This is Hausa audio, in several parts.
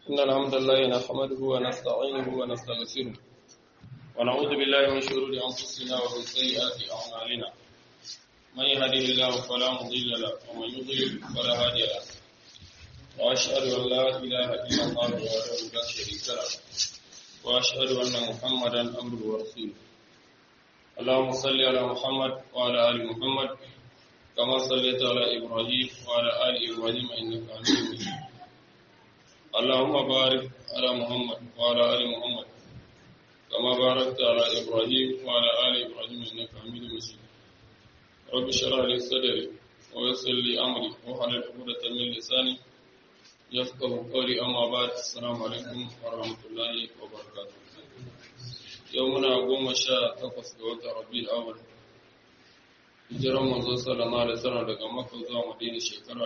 إن الحمد لله نحمده ونستعينه ونستغفره ونعوذ بالله من شرور أنفسنا ومن سيئات أعمالنا من يهده الله فلا مضل له ومن يضلل فلا هادي له وأشهد أن لا إله إلا الله وحده لا شريك له وأشهد أن محمدا عبده ورسوله اللهم صل على محمد وعلى آل محمد كما صليت على إبراهيم وعلى آل إبراهيم إنك حميد مجيد اللهم بارك على محمد وعلى آل محمد كما باركت على إبراهيم وعلى آل إبراهيم إنك حميد مجيد رب اشرح لي صدري ويسر لي أمري واحلل عقدة من لساني يفقه قولي أما بعد السلام عليكم ورحمة الله وبركاته يومنا قوم شاء تقص قوة ربي الأول hijiran manzo sallallahu alaihi wasallam daga Makka zuwa Madina shekara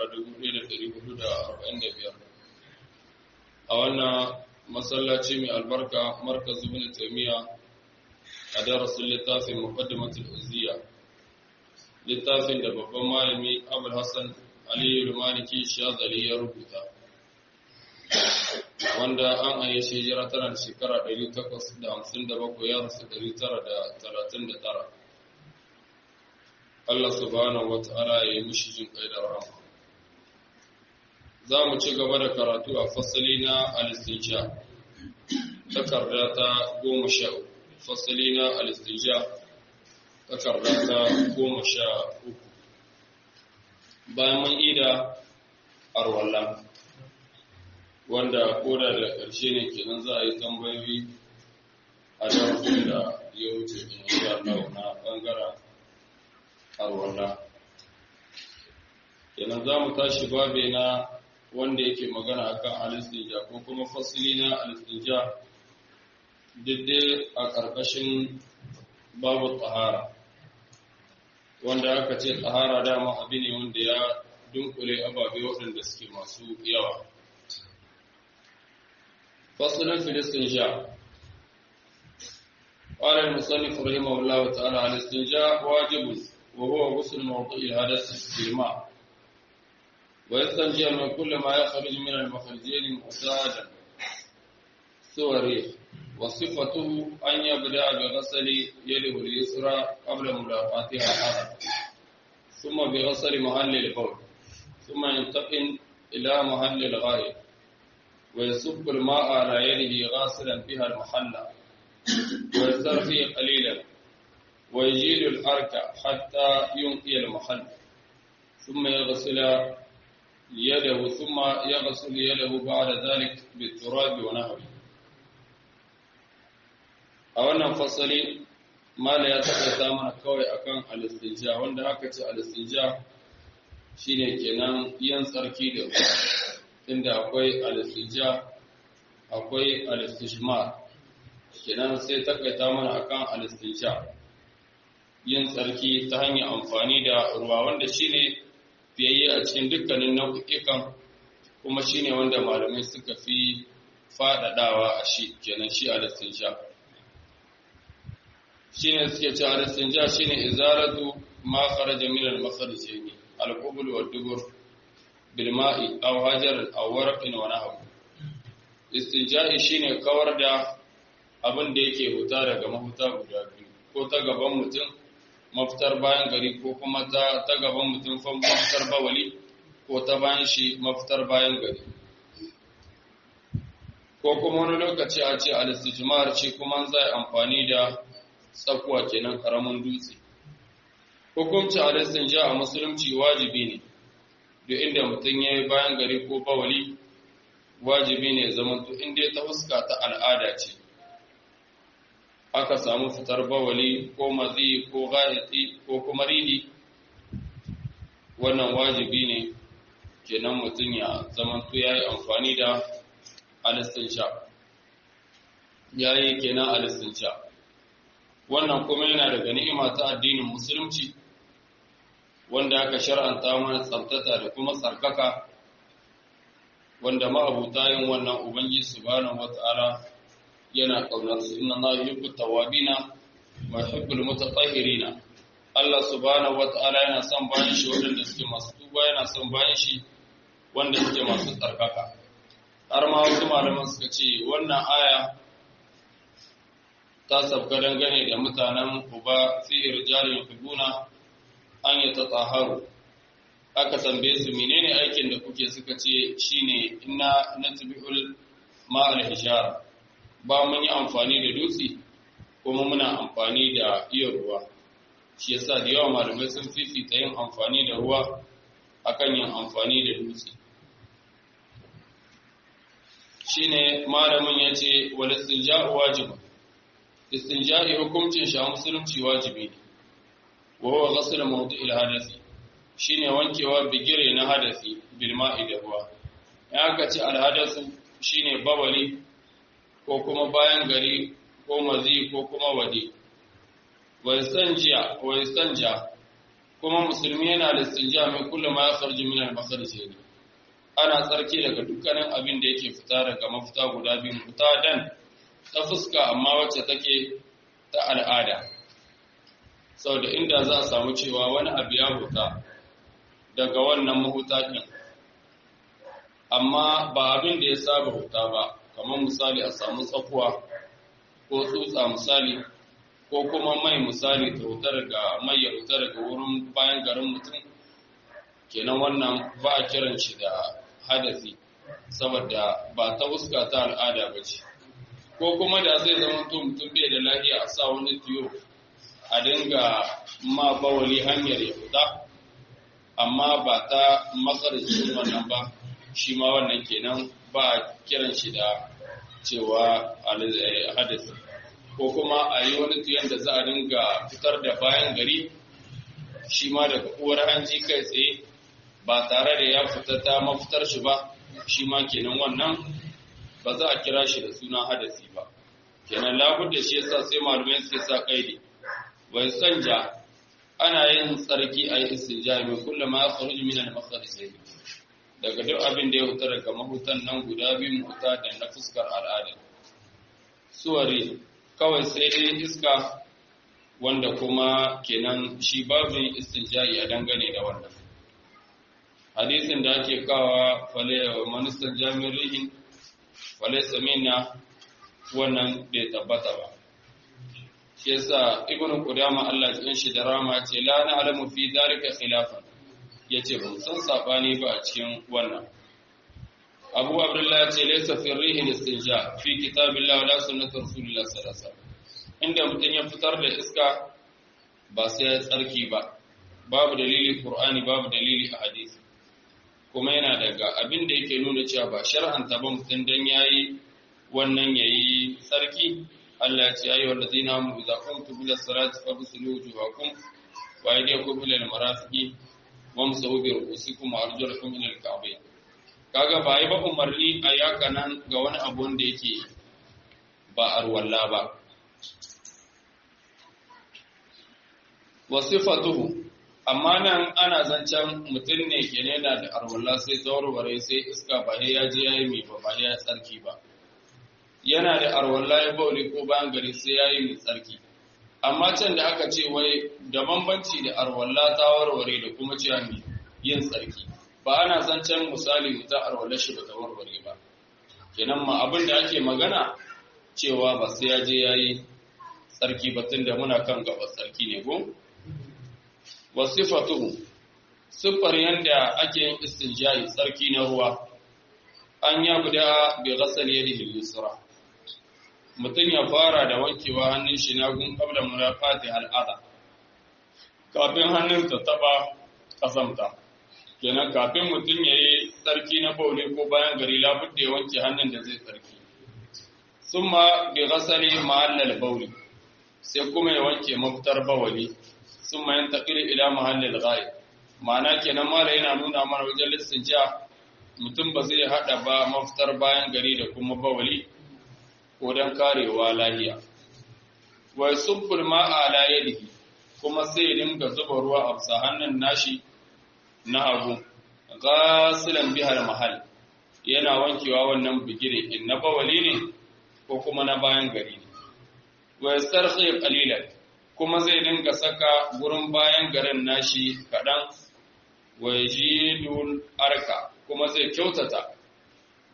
1445 a wannan masallaci mai albarka markaz ibn taymiya a darasin littafin muqaddimatul uzziya littafin da babban malami Abul Hassan Ali al-Maliki Shazali ya rubuta wanda an ayi hijira tana da shekara 857 ya rasu 939 Allah subhanahu wa ta'ala ya yi mushi jin kai da rahama. Za mu ci gaba da karatu a fasali na alistinja, takarda ta goma sha uku, fasali na alistinja, takarda ta goma sha uku. Bayan mun ida arwalla, wanda koda da ƙarshe ne kenan za a yi tambayoyi a darasin da ya wuce in sha Allah na ɓangaren arwalla kenan za mu tashi babe na wanda yake magana akan alistinja ko kuma fasili na alistinja diddai a ƙarƙashin babu tsahara wanda aka ce tsahara dama abu ne wanda ya dunkule ababe waɗanda suke masu yawa fasilin filistinja قال المصنف رحمه الله تعالى الاستنجاء واجب وهو غسل موضع الحدث بالماء ويستنجي من كل ما يخرج من المخرجين معتادا سوري وصفته أن يبدأ بغسل يده اليسرى قبل ملاقاتها الحرم ثم بغسل محل البول ثم ينتقل إلى محل الغائب ويصب الماء على يده غاسلا بها المحل ويسترخي قليلا ويجيل الحرك حتى ينقي المحل ثم يغسل يده ثم يغسل يده بعد ذلك بالتراب ونحوه a wannan fasali mala ya taɓa mana kawai akan alistinja wanda aka ce alistinja shine kenan yin tsarki da ruwa inda akwai alistinja akwai alistishmar kenan sai takaita mana akan alistinja yin tsarki ta hanyar amfani da ruwa wanda shine fiyayye a cikin dukkanin nau'ikan kuma shine wanda malamai suka fi faɗaɗawa a shi kenan shi alistinja shine suke ce alistinja shine izaratu ma kharaja min al-makharajaini al-qubul wa dubur bil ma'i aw hajar aw warqin wa nahw istinja'i shine kawar da abin da yake huta daga mahuta guda biyu ko ta gaban mutum mafitar bayan gari ko kuma ta, ta gaban mutum fa mafitar bawali ko ta bayan shi mafitar bayan gari ko kuma wani lokaci a ce alistijmar ce kuma zai amfani da tsakuwa kenan karamin dutse hukunci alistinja a musulunci wajibi ne duk inda mutum ya yi bayan gari ko bawali wajibi ne zamanto inda ta fuska ta al'ada ce aka samu fitar bawali ko mazi ko ghaiti ko kuma ridi wannan wajibi ne kenan mutum ya zamanto ya yi amfani da alistinsha ya yi kenan alistinsha wannan kuma yana daga ni'ima ta addinin musulunci wanda aka shar'anta mana tsabtata da kuma tsarkaka wanda ma'abuta yin wannan ubangiji subhanahu wata'ala yana kaunar su inna Allah yuhibbu tawabina wa yuhibbul mutatahhirina Allah subhanahu wata'ala yana son bayan shi wanda suke masu tuba yana son bayan shi wanda suke masu tsarkaka har ma wasu malaman suka ce wannan aya ta sabka dangane da mutanen uba fi irjalin hibuna an yi tsaharu aka tambaye su menene aikin da kuke suka ce shine inna natbi'ul ma'al hijara ba mun yi amfani da dutse kuma muna amfani da iya ruwa shi yasa da yawa malamai sun fifita yin amfani da ruwa akan yin amfani da dutse shine malamin yace wal istinja'u wajibun istinja'i hukuncin shi a musulunci wajibi ne wa huwa ghasl mawdi'il hadathi shine wankewa bigire na hadasi bil ma'i da ruwa ya aka ce al hadathu shine bawali ko kuma bayan gari ko mazi ko kuma wadi wa istanja wa istanja kuma musulmi yana da istinja mai kullu ma yakhruju min al makharij ana tsarki daga dukkanin abin da yake fita daga mafita guda biyu fita dan ta fuska amma wacce take ta al'ada sau da inda za a samu cewa wani abu ya huta daga wannan mahuta ɗin amma ba abin da ya saba huta ba kamar misali a samu tsakuwa ko tsutsa misali ko kuma mai misali ta huta daga mai ya huta daga wurin bayan garin mutum kenan wannan ba a kiran shi da hadasi saboda ba ta fuska ta al'ada ba ce ko kuma da zai zama mutum bai da lafiya a sa wani tiyo a dinga ma bawali hanyar ya fita amma ba ta makarcin wannan ba shi ma wannan kenan ba a kiran shi da cewa hadasi ko kuma a yi wani tiyon da za a dinga fitar da bayan gari shi ma daga uwar hanji kai tsaye ba tare da ya fita ta mafitar shi ba shi ma kenan wannan ba za a kira shi da suna hadasi ba kenan labudda shi yasa sai malumai suke sa kaidi wai sanja ana yin tsarki a yi istinja mai kullum ma kharuj min al makharij daga duk abin da ya huta daga mahutan nan guda biyu huta da na fuskar al'ada suwari kawai sai dai iska wanda kuma kenan shi babu istinja'i a dangane da wannan hadisin da ake kawa fale manistan jami'in fale samina wannan bai tabbata ba shi yasa ibnu qudama Allah ya shi da rama ce la na'lamu fi dhalika khilafan yace ban san sabani ba a cikin wannan Abu Abdullah ya ce laysa fi rihi istinja fi kitabillah wala sunnati rasulillah sallallahu alaihi wasallam inda mutun ya fitar da iska ba sai ya tsarki ba babu dalili qur'ani babu dalili a hadisi kuma yana daga abin da yake nuna cewa ba shar'anta ba mutun dan yayi wannan yayi tsarki Allah ya ce ayi wallazina hum idza qumtum ila salati faghsilu wujuhakum wa aydiyakum ila al-marafiqi wamsahu bi ru'usikum wa arjulakum ila al-ka'bayn kaga ba yi ba umarni a yaka nan ga wani abu wanda yake ba arwalla ba wasifatuhu amma nan ana zancen mutum ne ke yana da arwalla sai tsawarware sai iska ba ya je ya yi mai ba ba ya tsarki ba yana da arwalla ya bauli ko bayan gari sai ya yi mai tsarki amma can da aka ce wai da bambanci da arwalla ta warware da kuma cewa mai yin tsarki ba ana zancen misali mutum arwalla shi ba ta warware ba kenan ma abin da ake magana cewa ba sai ya je ya yi tsarki ba tun da muna kan gaba tsarki ne ko wasifatuhu siffar yanda ake yin istinja'i tsarki na ruwa an ya guda bi ghasal yadihi al-yusra mutum ya fara da wankewa hannun shi na gun qabla murafati al-adha kafin hannun ta taba kasamta kenan kafin mutum yayi tsarki na bauli ko bayan gari labudda ya wanke hannun da zai tsarki summa bi ghasali ma'al al-bauli sai kuma ya wanke mafitar bawali sun mayan taƙiri ila mahallin ghaib ma'ana kenan mala yana nuna mana wajen listinja mutum ba zai haɗa ba mafitar bayan gari da kuma bawali ko don karewa lahiya wai subbul ma'a ala yadihi kuma sai dinga zuba ruwa a bisa hannun nashi na hagu gasilan bihar mahal yana wankewa wannan bigire in na bawali ne ko kuma na bayan gari ne wa yastarhi qalilan kuma zai dinga saka gurin bayan garin nashi kaɗan wa yajidul arka kuma zai kyautata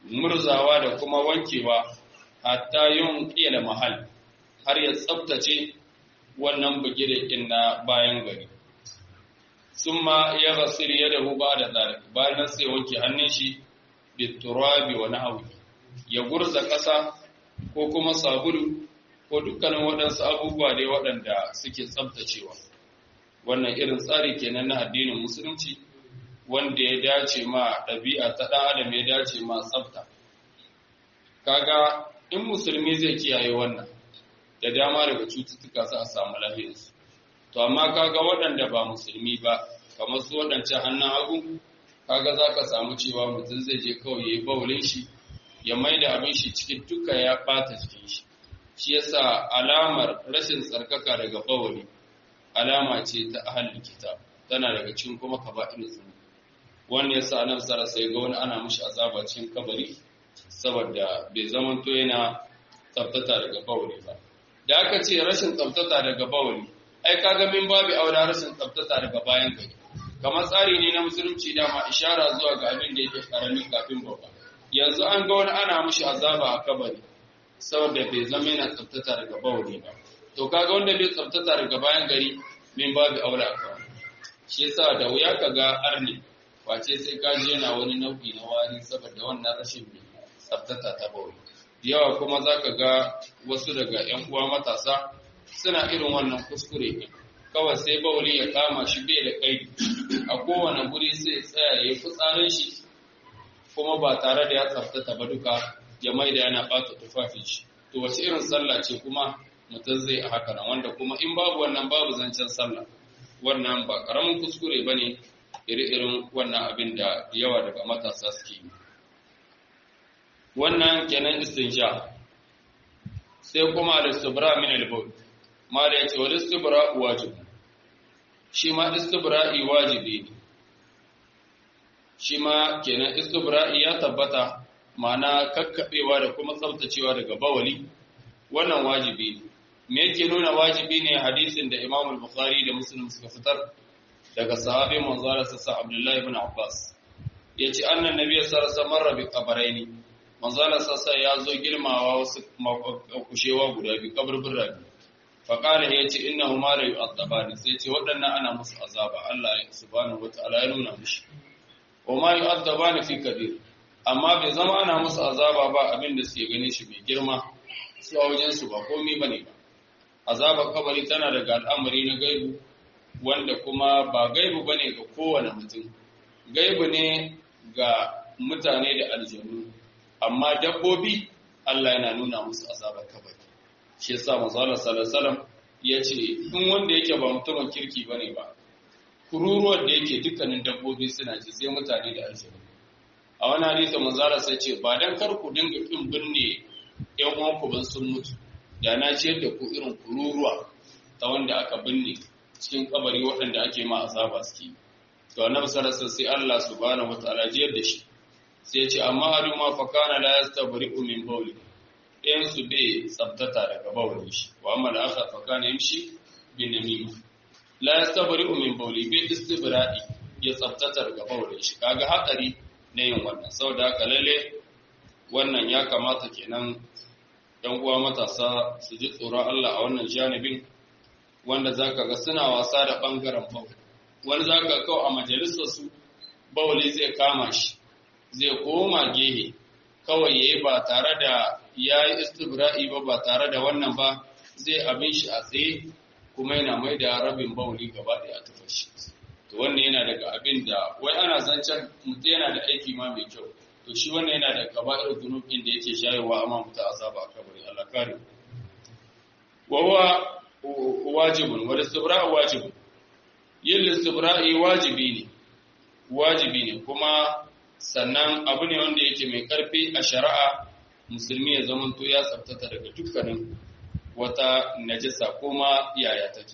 murzawa da kuma wankewa hatta yin ƙila mahal har ya tsabtace wannan bugire na bayan gari sun ma ya gasir ya dahu ba da tsari bayan sai wanke hannun shi biturabi wani hauki ya gurza ƙasa ko kuma sabulu ko dukkanin waɗansu abubuwa dai waɗanda suke tsabtacewa wannan irin tsari kenan na addinin musulunci wanda ya dace ma ɗabi'a ta ɗan adam ya dace ma tsabta kaga in musulmi zai kiyaye wannan da dama daga cututtuka za a samu lafiyarsu to amma kaga waɗanda ba musulmi ba kamar su waɗancan hannun hagu kaga za ka samu cewa mutum zai je kawai ya yi baulin shi ya mai da abin shi cikin duka ya ɓata jikin shi shi yasa alamar rashin tsarkaka daga bawali alama ce ta ahalin kitab tana daga cikin kuma kaba'ir zunubi wanda yasa annabi sallallahu alaihi ga wani ana mishi azaba cikin kabari saboda bai zaman to yana tsaftata daga bawali ba da aka ce rashin tsaftata daga bawali ai kaga min babu aura rashin tsaftata daga bayan gari kamar tsari ne na musulunci dama ishara zuwa ga abin da yake karami kafin babba yanzu an ga wani ana mishi azaba a kabari saboda bai zama yana tsaftata daga bawali ba to kaga wanda bai tsaftata daga bayan gari min babu aura a kawai shi yasa da wuya kaga arni face sai ka je yana wani nau'i na wari saboda wannan rashin tsaftata ta bawali yawa kuma zaka ga wasu daga yan uwa matasa suna irin wannan kuskure ne kawai sai bawali ya kama shi bai da kai a kowane guri sai tsaya ya yi fitsarin shi kuma ba tare da ya tsaftata ba duka ya mai da yana ɓata tufafin shi to wace irin sallah ce kuma mutum zai a haka nan wanda kuma in babu wannan babu zancen sallah wannan ba karamin kuskure ba ne iri-irin wannan abin da yawa daga matasa suke yi wannan kenan istinsha sai kuma al-istibra min al-bawl ma da yace wal istibra wajib shi ma istibra'i wajibi ne shi ma kenan istibra'i ya tabbata ma'ana kakkabewa da kuma tsaftacewa daga bawali wannan wajibi ne me yake nuna wajibi ne hadisin da Imam al-Bukhari da Muslim suka fitar daga sahabi manzara sassa Abdullah ibn Abbas yace annan nabiy sallallahu alaihi wasallam marra bi qabraini manzala sassa ya zo girmawa wasu kushewa guda biyu kaburbin rabi faƙala ya ce ina huma da yi azaba sai ce waɗannan ana musu azaba Allah ya subhanahu wa ta'ala ya nuna mushi wa ma yi azaba ni fi kabir amma bai zama ana musu azaba ba abin da suke ganin shi mai girma su a wajen su ba komai bane ba azabar kabari tana daga al'amari na gaibu wanda kuma ba gaibu bane ga kowane mutum gaibu ne ga mutane da aljanu amma dabbobi Allah yana nuna musu azabar kabari shi yasa manzo Allah sallallahu alaihi wasallam yace in wanda yake ba mutumin kirki bane ba kururuwar da yake dukkanin dabbobi suna ji sai mutane da aljanu a wani hadisi manzo Allah sai ce ba dan kar ku dinga kin binne ƴan uwanku ban sun mutu da na ciyar da ku irin kururuwa ta wanda aka binne cikin kabari waɗanda ake ma azaba suke to annabi sallallahu alaihi wasallam sai Allah subhanahu wataala jiyar da shi sai ce amma hadu ma fa kana la yastabri'u min bawli ɗayan su bai tsabtata daga bawlin shi wa amma da aka fa kana yamshi bin namima la yastabri'u min bawli bai istibra'i ya tsabtata daga bawlin shi kaga hakari na yin wannan saboda haka lalle wannan ya kamata kenan dan uwa matasa su ji tsoron Allah a wannan janibin wanda zaka ga suna wasa da bangaren bawli wani zaka kawo a majalisar su bawli zai kama shi zai koma gehe kawai yayi ba tare da yayi istibra'i ba ba tare da wannan ba zai abin shi a tsaye kuma yana mai da rabin bauli gaba da a tufa shi to wannan yana daga abin da wai ana zancen mutum yana da aiki ma mai kyau to shi wannan yana da kaba'ir dunub din da yake shayarwa amma mutum azaba a kabari Allah kare wa huwa wajibun wa istibra'u wajibun yin istibra'i wajibi ne wajibi ne kuma sannan abu ne wanda yake mai ƙarfi a shari'a musulmi ya zamanto ya tsabtata daga dukkanin wata najasa kuma yaya take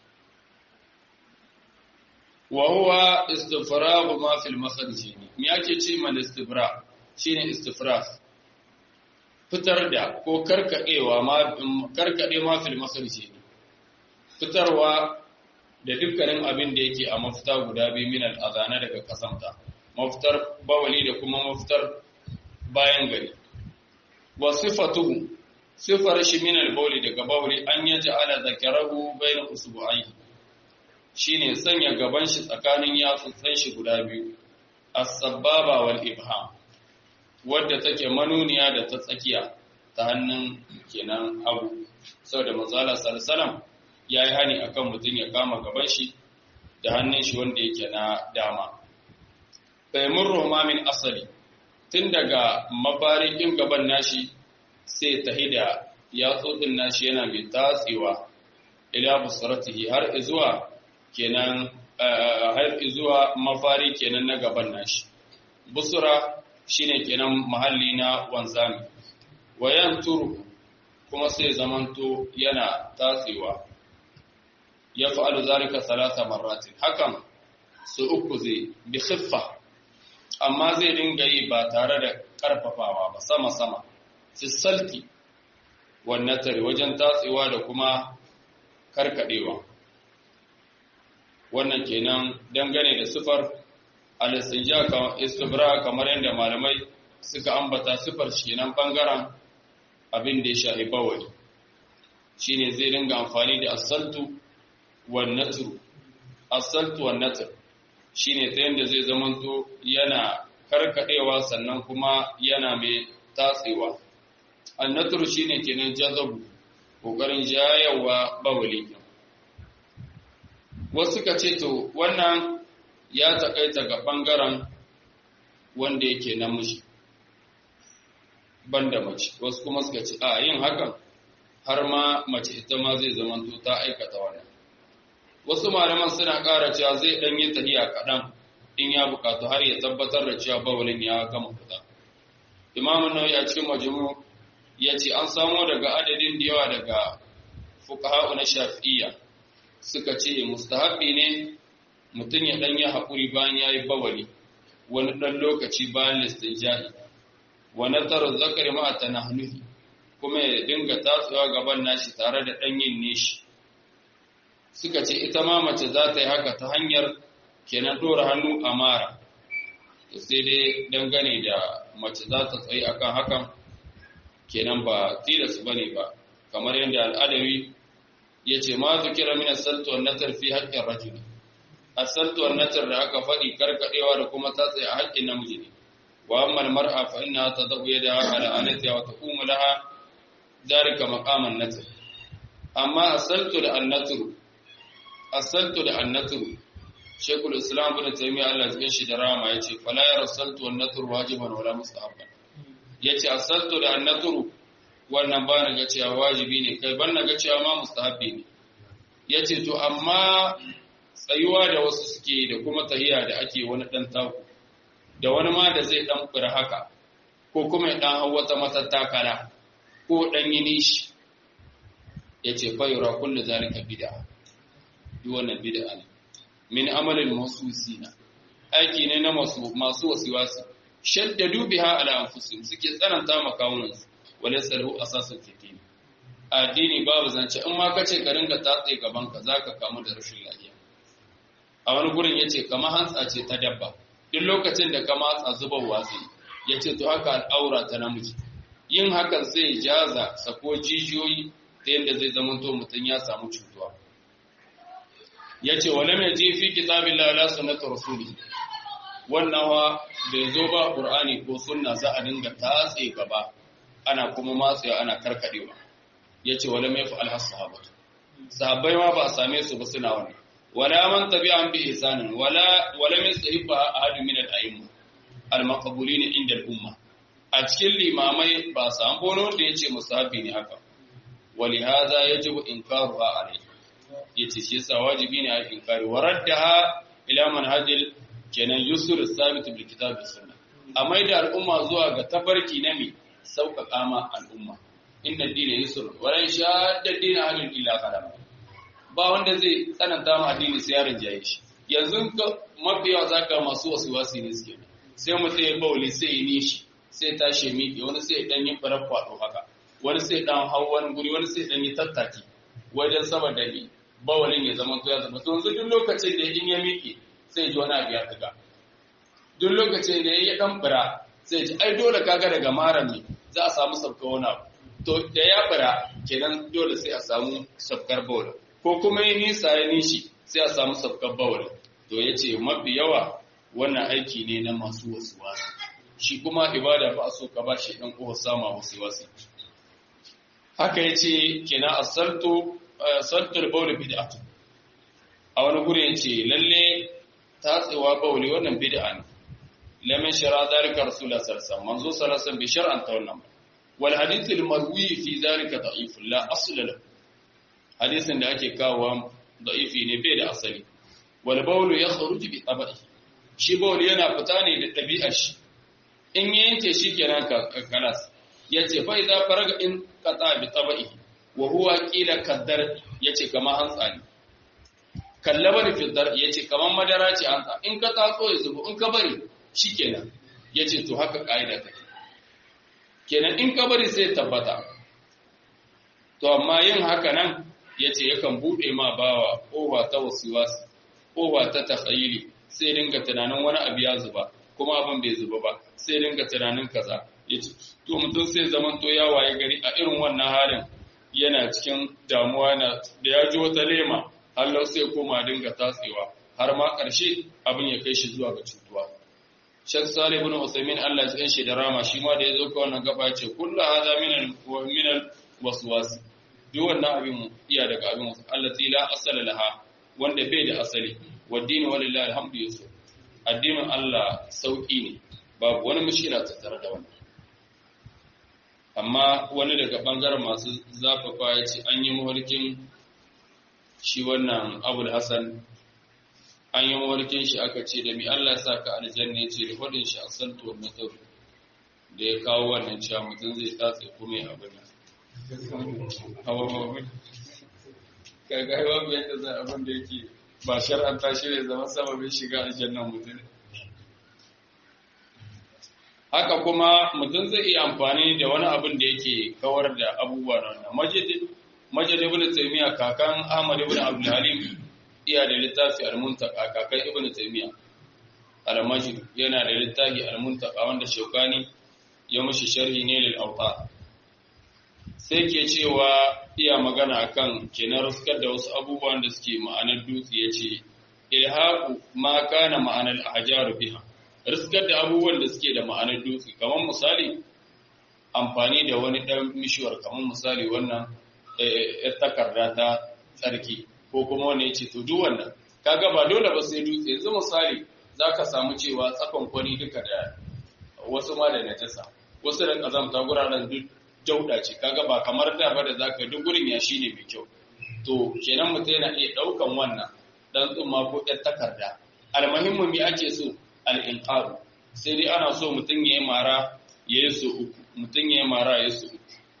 wa huwa istifragu ma fil makharij me yake ce man istifra shine istifrag fitar da ko karkadewa ma karkade ma fil makharij fitarwa da dukkanin abin da yake a mafita guda biyu min al daga kasanta mafitar bawali da kuma mafitar bayan gari wa sifatuhu sifar shi min al-bawli daga bawli an yaj'ala zakarahu bayna usbu'aihi shine sanya gaban shi tsakanin yatsutsan shi guda biyu as-sababa wal ibham wadda take manuniya da ta tsakiya ta hannun kenan hagu saboda manzala sallallahu yayi hani akan mutum ya kama gaban shi da hannun shi wanda yake na dama faimurru ma min asali tun daga mabarikin gaban nashi sai ta hida yatsotsin nashi yana mai tatsewa ila busratihi har izuwa kenan har izuwa mafari kenan na gaban nashi busura shine kenan mahalli na wanzami wayan turu kuma sai zamanto yana tatsewa ya fa'alu zalika salasa marratin hakan su uku zai bi khiffa amma zai dinga yi ba tare da ƙarfafawa ba sama-sama fissalti wannan tare wajen tatsewa da kuma karkadewa wannan kenan dangane da sifar alisija istibra kamar yadda malamai suka ambata sifar kenan bangaren abin da ya shahi bawai shine zai dinga amfani da asaltu wan natru asaltu wan natr shine ta yanda zai zamanto yana karkadewa sannan kuma yana mai tatsewa annatru shine kenan jazabu kokarin jayawa bawali wasu ka ce to wannan ya takaita ga bangaren wanda yake namiji banda mace wasu kuma suka ce a yin hakan har ma mace ita ma zai zamanto ta aikata wannan wasu malaman suna ƙara cewa zai ɗan yi tahiya kaɗan in ya buƙatu har ya tabbatar da cewa bawalin ya gama fita imamun nawawi a cikin majmu ya ce an samo daga adadin da yawa daga fuqaha'u na shafi'iyya suka ce mustahabi ne mutum ya ɗan yi haƙuri bayan ya yi bawali wani ɗan lokaci bayan listinjahi wa nazarar zakari ma ta nahnuhi kuma ya dinga tatsuwa gaban nashi tare da ɗan yin nishi suka ce ita ma mace za ta yi haka ta hanyar kenan ɗora hannu a mara sai dai dangane da mace za ta tsaye akan hakan kenan ba tilas ba ne ba kamar yadda al'adawi ya ce ma zukira min asaltu wan natar fi haqqin rajul asaltu wan natar da aka faɗi karkadewa da kuma ta tsaye a haƙƙin namiji ne wa amma mar'a fa inna tadau yadaha ala anatiha wa taqumu laha dhalika maqaman natar amma asaltu da annatru asaltu da annatru shekul islam bin taymiya Allah ya shi da rama yace fala ya rasaltu wan natru wajiban wala mustahabban yace asaltu da annatru wannan ba na ga cewa wajibi ne kai ban na ga cewa ma mustahabbi ne yace to amma tsayuwa da wasu suke da kuma tahiya da ake wani dan taku da wani ma da zai dan fura haka ko kuma ya dan hau wata matattakala ko dan yi nishi yace fa yura kullu zalika bid'a duk wannan bid'a ne min amalin masusina aiki ne na masu masu wasiwasi shaddadu biha ala anfusihim suke tsananta makawunansu walaysa lahu asasun fi din addini babu zance in ma kace ka ringa tatse gaban ka zaka kamu da rashin lafiya a wani gurin yace kamar hantsa ce ta dabba duk lokacin da ka matsa zubar watsi yace to haka al'aura ta namiji yin hakan sai jaza sako jijiyoyi ta yadda zai zama to mutum ya samu cutuwa yace wala mai ji fi kitabillahi la sunnati rasuli wannan wa bai zo ba qur'ani ko sunna za a dinga tatse gaba ana kuma matsewa ana karkadewa yace wala mai fa'al sahabatu sahabbai ma ba a same su ba suna wannan wala man tabi'an bi ihsanin wala wala min sahiba ahadun min al-a'imma al-maqbulin inda al-umma a cikin limamai ba samu bono wanda yace musahabi ne haka ولهذا يجب إنكارها عليه yace shi yasa wajibi ne a inkari wa raddaha ila manhajil kenan yusur sabit bil kitab was sunna amma da al'umma zuwa ga tafarki na mi sauƙaƙa ma al'umma inna dina yusur wa lan shadda dina halin illa qalam ba wanda zai tsananta ma addini sai yaron jaye shi yanzu ka mafiya zaka masu wasu wasi ne suke sai mutum ya bauli sai ya nishi sai tashi miƙe wani sai dan yi farar kwado haka wani sai dan hau wani guri wani sai dan yi tattaki wajen saboda ni bawalin ya zama ya zama to yanzu duk lokacin da in ya miƙe sai ji wani abu ya tuga duk lokacin da ya dan fura sai ce ai dole kaga daga maran ne za a samu sabka wani abu to da ya bara kenan dole sai a samu sabkar bawul ko kuma yi nisa ya nishi sai a samu sabkar bawul to ya ce mafi yawa wannan aiki ne na masu wasu wasu shi kuma ibada ba a so ka ba shi ɗan ƙofa sama wasu wasu haka ya ce kenan a saltar bawul bid'atu a wani guri ya ce lalle tatsewa bawuli wannan bid'a ne lamin shara zalika rasulullah sallallahu alaihi manzo sallallahu alaihi bi shar'an ta wannan wal hadith al marwi fi zalika da'if la asla lahu hadisin da ake kawo da'ifi ne bai da asali wal bawlu yakhruju bi tabai shi bawli yana fita ne da ɗabi'ar shi in yanke shi kenan ka kalas yace fa idza faraga in qata bi tabai wa huwa qila kaddar yace kama hantsa ne kallaba da fitar ya ce kamar madara ce an ta in ka tatso ya zubu in ka bari shi kenan ya ce to haka ƙa'ida take kenan in ka bari sai tabbata to amma yin haka nan ya ce yakan buɗe ma bawa ƙofa ta wasuwasu ƙofa ta takhayiri sai dinga tunanin wani abu ya zuba kuma abin bai zuba ba sai dinga tunanin kaza ya ce to mutum sai zaman to ya waye gari a irin wannan halin yana cikin damuwa na da ya ji wata lema Allah sai koma dinga tatsewa har ma ƙarshe abin ya kai shi zuwa ga cutuwa. Sheikh Salih ibn Uthaymeen Allah ya shi da rama shi ma da ya zo ka wannan gaba ce kullu hadha min al min al waswas. Duk wannan abin iya daga abin wasu Allah la asala laha wanda bai da asali wa dini walillahi alhamdu yusuf. Addinin Allah sauki ne babu wani mushkila tattare da wannan. Amma wani daga bangaren masu zafafa ya ce an yi mafarkin shi wannan abul hassan an yi mawarkin shi aka ce da mi Allah sa ka aljanna ce da hudun shi a santuwar nasar da ya kawo wannan cewa mutum zai tatse kuma ya abin hawa mabin kaga babu yadda zai abin da yake ba shar'anta shi ne zama sababin shiga aljannan mutum haka kuma mutum zai iya amfani da wani abin da yake kawar da abubuwa na wannan majid ibn taymiya kakan ahmad ibn abdul halim iya da littafi al-muntaka kakan ibn taymiya al-majid yana da littafi al-muntaka wanda shaukani ya mushi sharhi ne lil awta sai ke cewa iya magana akan kenan ruskar da wasu abubuwan da suke ma'anar dutse yace ilhaqu ma kana ma'anar ahjaru biha ruskar da abubuwan da suke da ma'anar dutse kamar misali amfani da wani dan mishiwar kamar misali wannan ‘yar takarda ta tsarki ko kuma wani ya ce to duk wannan kaga ba dole ba sai dutse yanzu misali za ka samu cewa tsakon kwani duka da wasu ma da najasa wasu da kazamta guraren duk jauda ce kaga ba kamar da ba da za ka duk gurin ya shi ne mai kyau to kenan mutum yana iya ɗaukan wannan dan tsumma ko ‘yar takarda almuhimmi me ake so al'inqaru sai dai ana so mutum ya yi mara ya yi so uku mutum ya yi mara ya yi so uku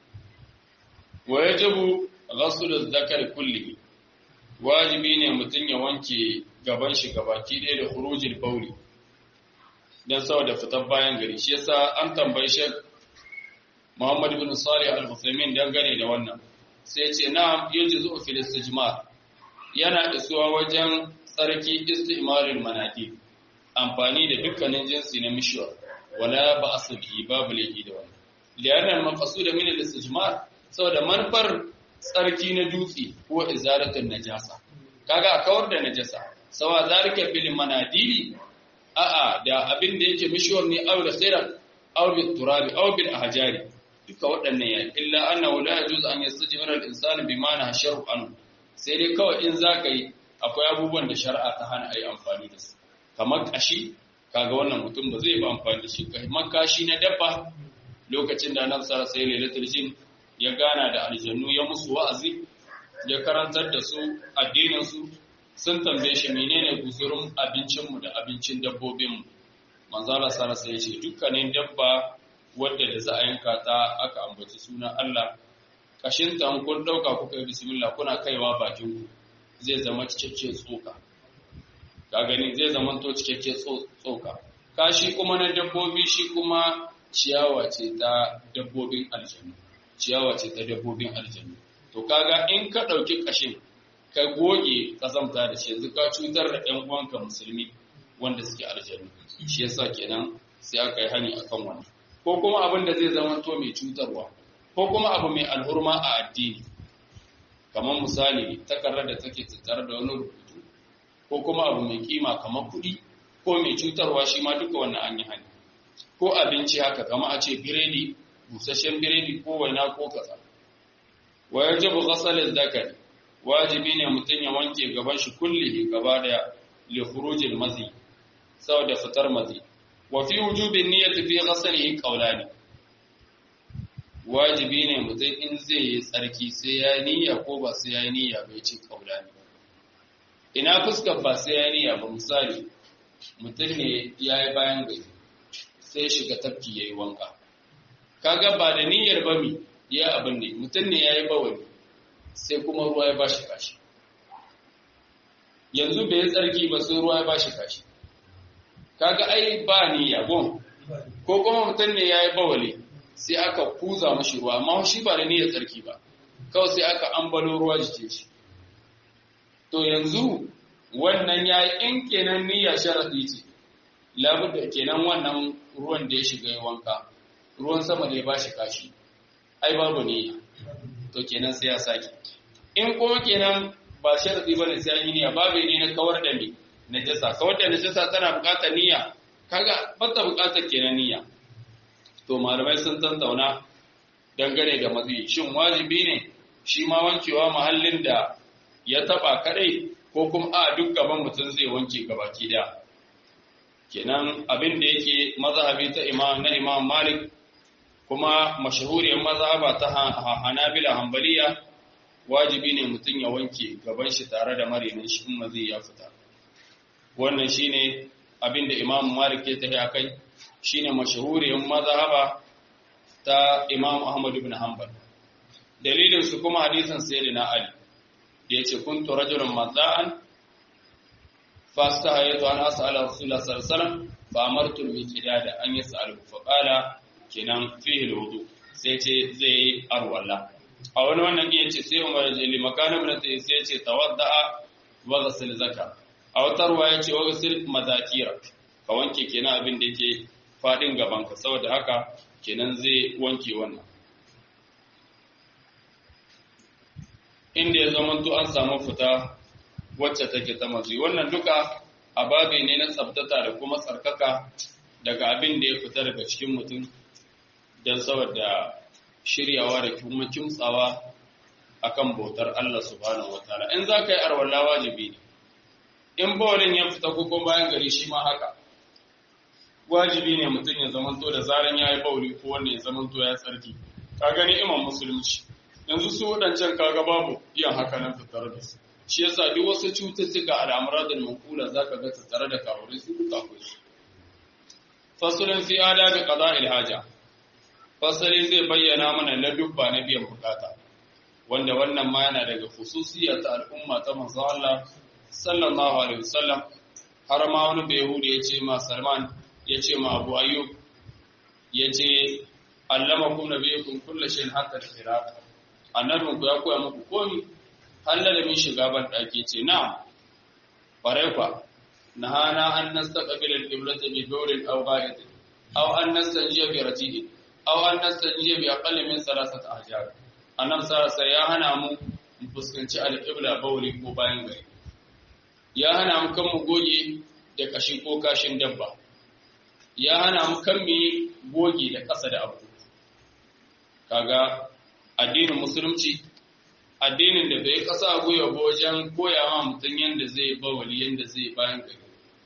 wa yajibu ghasl adh-dhakar kulli wajibi ne mutum ya wanke gaban shi gabaki ɗaya da khurujil bauli dan saboda fitar bayan gari shi yasa an tambayi Sheikh Muhammad ibn Salih al-Uthaymeen dangane da wannan sai ya ce na'am yajuzu fil istijmar yana isuwa wajen tsarki istimalul manadi amfani da dukkanin jinsi na mishwar wala ba asabi babu laifi da wannan li'anna al-maqsud min al-istijmar saboda manufar tsarki na dutse ko izaratun najasa kaga a kawar da najasa sawa zalika bil manadili a'a da abin da yake mishwar ne aw da khairan aw bil turabi aw bil ahjari duka waɗannan ya illa annahu la yajuz an yastajmira al insanu bima na shar'u an sai dai kawai in zaka yi akwai abubuwan da shari'a ta hana ayi amfani da su kamar kashi kaga wannan mutum ba zai ba amfani da shi kamar kashi na dabba lokacin da annabi sallallahu alaihi wasallam lailatul jin ya gana da aljannu ya musu wa'azi ya karantar da su addininsu sun tambaye shi menene guzurin abincinmu da abincin dabbobinmu manzala sara sai ce dukkanin dabba wadda da za a yanka ta aka ambaci suna Allah kashin ta kun dauka kuka yi bismillah kuna kaiwa bakin ku zai zama cikakke tsoka ka gani zai zama to cikakke tsoka kashi kuma na dabbobi shi kuma ciyawa ce ta dabbobin aljannu ciyawa ce ta dabbobin aljannu to kaga in ka ɗauki ƙashin ka goge ƙazamta da shi yanzu ka cutar da ɗan uwanka musulmi wanda suke aljannu shi yasa kenan sai aka yi hani akan wannan ko kuma abin da zai zama to mai cutarwa ko kuma abu mai alhurma a addini kamar misali takarar da take tattare da wani rubutu ko kuma abu mai kima kamar kuɗi ko mai cutarwa shi ma duka wannan an yi hani ko abinci haka kama a ce biredi busasshen biredi ko waina ko kaza wa yajibu ghasal zakari wajibi ne mutum ya wanke gaban shi kullihi gaba daya li khurujil mazi saboda fitar mazi wa fi wujubin niyyati fi ghasalihi qawlani wajibi ne mutum in zai yi tsarki sai ya niyya ko ba sai ya niyya bai ce qawlani ina fuskar ba sai ya niyya ba misali mutum ne ya yi bayan gari sai shiga tafki ya yi wanka kaga ba da niyyar ba mi ya abin ne mutum ne ya yi bawani sai kuma ruwa ya bashi kashi yanzu bai tsarki ba sai ruwa ya bashi kashi kaga ai ba niyya gon ko kuma mutum ne ya yi bawali sai aka kuza mashi ruwa amma shi ba da niyyar tsarki ba kawai sai aka ambalo ruwa jikin shi to yanzu wannan ya yi in kenan niyya sharaɗi ce labudda kenan wannan ruwan da ya shiga ya wanka ruwan sama da ya ba shi kashi ai babu niyya to kenan sai ya sake in kuma kenan ba sharaɗi ba ne sai an yi niyya babu ne na kawar da ni najasa kawar da najasa tana buƙatar niyya kaga bata buƙatar kenan niyya to malamai sun tantauna dangane da matsayi shin wajibi ne shi ma wankewa mahallin da ya taba kadai ko kuma a duk gaban mutum zai wanke gabaki daya kenan abin da yake mazhabi ta imam na imam malik kuma mashahuriyar mazhaba ta hanabila hanbaliya wajibi ne mutum ya wanke gaban shi tare da marinin shi in mazi ya fita wannan shine abin da imam malik ya tafi akai shine mashahuriyar mazhaba ta imam ahmad ibn hanbal dalilin su kuma hadisin sayyidina ali da ya ce kuntu rajulun mazza'an fasta hayatu an as'ala rasulullah sallallahu alaihi wasallam fa amartu al-miqdada an yas'alu fa qala kenan fihi al-wudu sai ce zai arwala a wani wannan ya ce sai umar jeli makana mun sai sai ce tawadda'a wa ghasal zaka a wata ruwa ya ce wa ghasal mazakira ka wanke kenan abin da yake fadin gaban ka saboda haka kenan zai wanke wannan inda ya zamanto an samu fita wacce take ta mazi wannan duka ababe ne na tsabtata da kuma tsarkaka daga abin da ya fita daga cikin mutum don saboda shiryawa da kuma kimtsawa akan bautar Allah subhanahu wataala in za ka yi arwalla wajibi ne in bawalin ya fita ko bayan gari shi ma haka wajibi ne mutum ya zamanto da zaran ya yi bauli ko wanda ya zamanto ya tsarki ka gani imam musulunci yanzu su waɗancan kaga babu iya haka nan tattare da su shi yasa duk wasu cututtuka al'amura da mankula za ka ga tattare da kawure su duka akwai su fasulun fi ada da qada'il haja fasali zai bayyana mana na dubba na biyan bukata wanda wannan ma yana daga khususiyya ta al'umma ta manzo Allah sallallahu alaihi wasallam har ma wani bayhudi ya ce ma Salman ya ce ma Abu Ayyub ya ce allamakum nabiyukum kullu shay'in hatta al-qira'ah annabin ku ya koya muku komi har da min shiga ban daki ce na'am bare kwa nahana an nastaqbil al-qiblata bi dawrin aw ghaid aw an nastanjiya bi rajid aw an nastanjiya bi aqall min salasat ahjar annab sarasa ya hana mu mu fuskanci al-qibla bawli ko bayan gari ya hana mu kan mu goge da kashi ko kashin dabba ya hana mu kan mu goge da ƙasa da abu kaga addinin musulunci addinin da bai kasa goya ba wajen koya ma mutum yadda zai bawali yadda zai bayan gari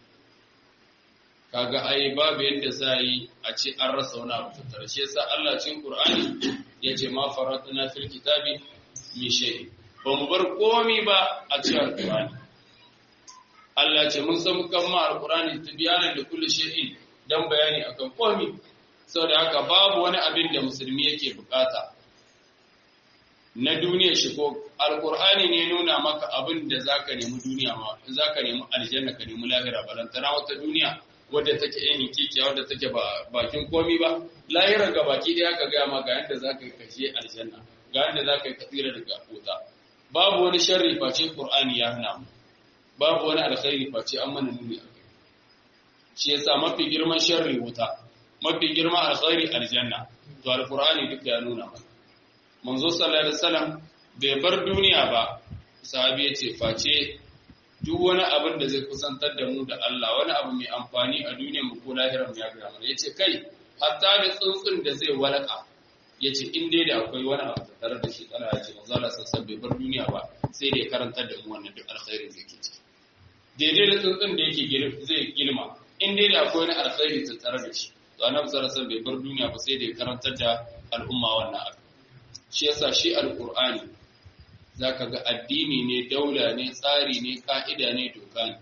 kaga ai babu yadda za yi a ce an rasa wani abu tattara shi yasa Allah cikin Qur'ani ya ce ma faratuna fil kitabi mi shay ba mu bar komi ba a cikin Qur'ani Allah ce mun san kan ma Al-Qur'ani tibyanan da kulli shay'in dan bayani akan komi saboda haka babu wani abin da musulmi yake bukata na duniya shi ko alkur'ani ne nuna maka abin da zaka nemi duniya ma zaka nemi aljanna ka nemi lahira balantana wata duniya wadda take yin kikiya wadda take ba bakin komi ba lahira ga baki daya ka ga ma ga yanda zaka kashe aljanna ga yanda zaka yi tsira daga wuta babu wani sharri face qur'ani ya hana mu babu wani alkhairi face an mana nuni shi yasa mafi girman sharri wuta mafi girma alkhairi aljanna to alqur'ani duka ya nuna mana manzo sallallahu alaihi wasallam bai bar duniya ba sahabi ya ce face duk wani abin da zai kusantar da mu da Allah wani abu mai amfani a duniyar mu ko lahirar mu ya ga mana yace kai hatta da tsuntsun da zai walaka yace in dai da akwai wani abu tare da shi kana yace manzo Allah sallallahu bai bar duniya ba sai da ya karantar da mu wannan duk alkhairin da yake ciki daidai da tsuntsun da yake zai gilma in dai da akwai wani alkhairi tare da shi to annabi sallallahu alaihi bai bar duniya ba sai da ya karantar da al'umma wannan abu shi yasa shi alqur'ani za ka ga addini ne daula ne tsari ne ka'ida ne doka ne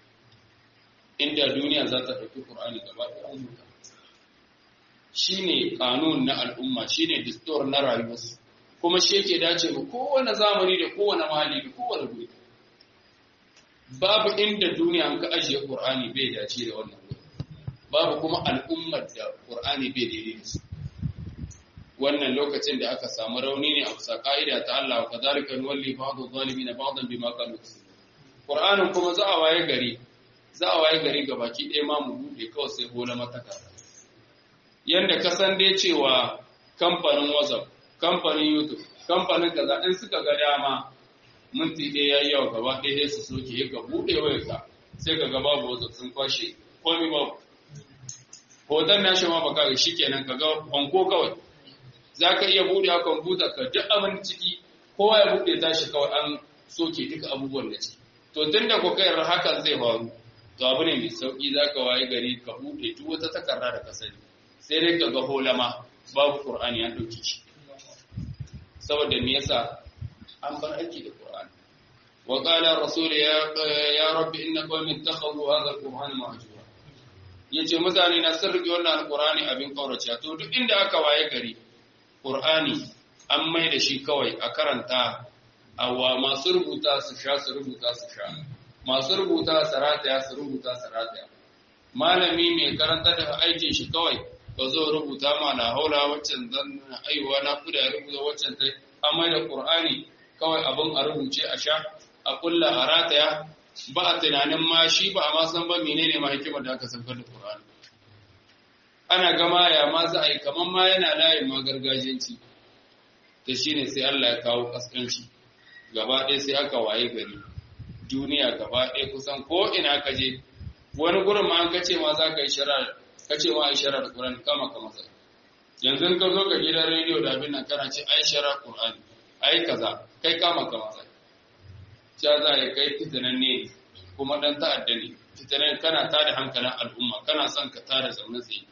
inda duniya za ta ɗauki ƙur'ani gaba ɗaya rubuta shi ne ƙanun na al'umma shi ne distor na rayuwarsu kuma shi yake dace ga kowane zamani da kowane mahalli da kowane guri babu inda duniya an ka ajiye ƙur'ani bai dace da wannan guri babu kuma al'ummar da ƙur'ani bai daidai da su wannan lokacin da aka samu rauni ne a bisa ka'ida ta Allah wa kadhalika nuwalli ba'dhu zalimin ba'dan bima kanu yaksubun Qur'anin kuma za a waye gari za a waye gari baki ɗaya ma mu bude kawai sai bola mataka yanda ka san dai cewa kamfanin WhatsApp kamfanin YouTube kamfanin kaza in suka ga dama minti ɗaya yayi yawa gaba ɗaya sai su soke ka bude wayarka sai ka ga babu WhatsApp sun kwashe komai babu hoton nashi ma baka ga shikenan ka ga banko kawai za ka iya buɗe a kwamfuta ka duk abin ciki kowa ya buɗe tashi kawai an soke duka abubuwan da ciki to tun da kokayar hakan zai faru to abu ne mai sauƙi za ka waye gari ka buɗe duk wata takarda da ka sani sai dai ka ga holama babu qur'ani an ɗauki shi saboda me yasa an bar aiki da qur'ani wa qala rasul ya ya rabbi inna qawmi ittakhadhu hadha al-qur'ana mahjura yace mutane na sun rike wannan alqur'ani abin kaurace to duk inda aka waye gari Ƙur'ani an mai da shi kawai a karanta awa masu rubuta su sha su rubuta su sha masu rubuta su rataya su rubuta su rataya malami mai karanta da aikin shi kawai ka zo rubuta ma na haula waccan zan aiwa na kuda rubuta waccan ta an mai da Ƙur'ani kawai abin a rubuce a sha a kulla a rataya ba a tunanin ma shi ba a ma san ba menene ma hikimar da aka saukar da Ƙur'ani ana gama ya ma za a yi kamar ma yana layin ma gargajiyanci ta shi ne sai Allah ya kawo ƙasƙanci gaba ɗaya sai aka waye gari duniya gaba ɗaya kusan ko ina ka je wani gurin ma an ka ce ma za ka yi shara ka ce ma a yi shara da Ƙur'ani kama ka masa yanzu ka zo ka gidan rediyo da abin nan kana ce ai shara Ƙur'ani ai kaza kai kama ka masa ya za a kai fitinan ne kuma ɗan ta'adda ne fitinan kana tada hankalin al'umma kana son ka tada zaune tsaye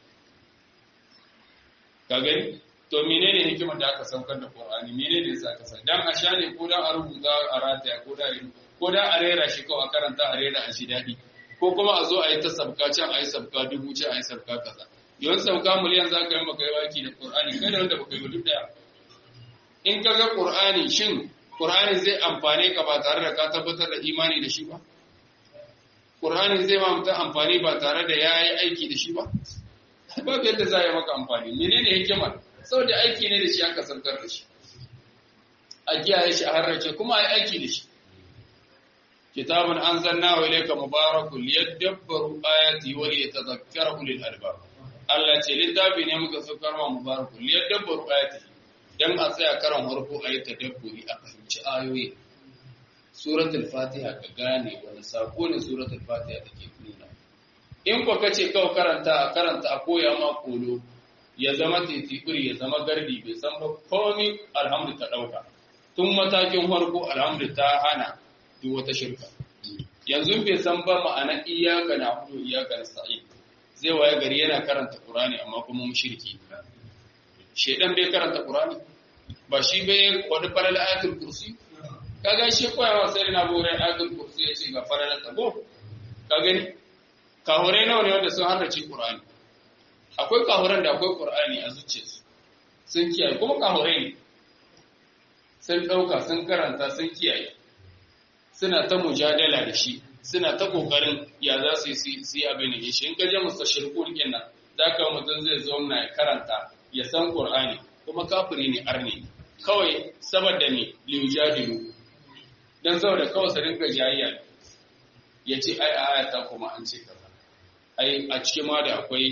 ka gani to menene hikimar da aka saukar da Qur'ani menene yasa ka san dan a sha ne ko dan a rubuta a rataya ko da ko dan a rera shi kawai a karanta a rera a shi dadi ko kuma a zo a yi ta sabka can a yi sabka dubu can a yi sabka kaza yawan sabka miliyan za ka yi maka yi waki da Qur'ani kai da wanda baka yi duk daya in ka ga Qur'ani shin Qur'ani zai amfane ka ba tare da ka tabbatar da imani da shi ba Qur'ani zai ma mutum amfani ba tare da ya yi aiki da shi ba babu yadda za yi maka amfani menene hikimar saboda aiki ne da shi aka saukar da shi a kiyaye shi a harrace kuma a yi aiki da shi kitabun an zanna wa ilaika mubarakun liyadabbaru ayati wa liyatadhakkara ulul albab Allah ce littafi ne muka saukar wa mubarakun liyadabbaru ayati dan a tsaya karan harko a yi tadabburi a fahimci ayoyi suratul fatiha ka gane wani sako ne suratul fatiha take nuna in kwa kace kawai karanta a karanta a koya ma kolo ya zama titibiri ya zama gardi bai san ba komi alhamdu ta dauka tun matakin farko alhamdu ta hana duk wata shirka yanzu bai san ba ma'ana iyaka na hudu iyaka na sa'i zai waye gari yana karanta qur'ani amma kuma mushriki shedan bai karanta qur'ani ba shi bai wani faral ayatul kursi kaga shi koyawa sai na bore ayatul kursi ya ce ga faral tabo ka gani kahurai nawa ne wanda sun harrace Qur'ani akwai kahuran da akwai Qur'ani a zuciyarsu sun kiyaye kuma kahurai ne sun dauka sun karanta sun kiyaye suna ta mujadala da shi suna ta kokarin ya za su yi su yi abin da shi in ka je mustashirkun din nan zaka mutum zai zo na karanta ya san Qur'ani kuma kafiri ne arni kawai saboda ne liyujadilu dan saboda kawai su rinka jayayya ya ce ai a ayata kuma an ce kaza ai a cikin ma da akwai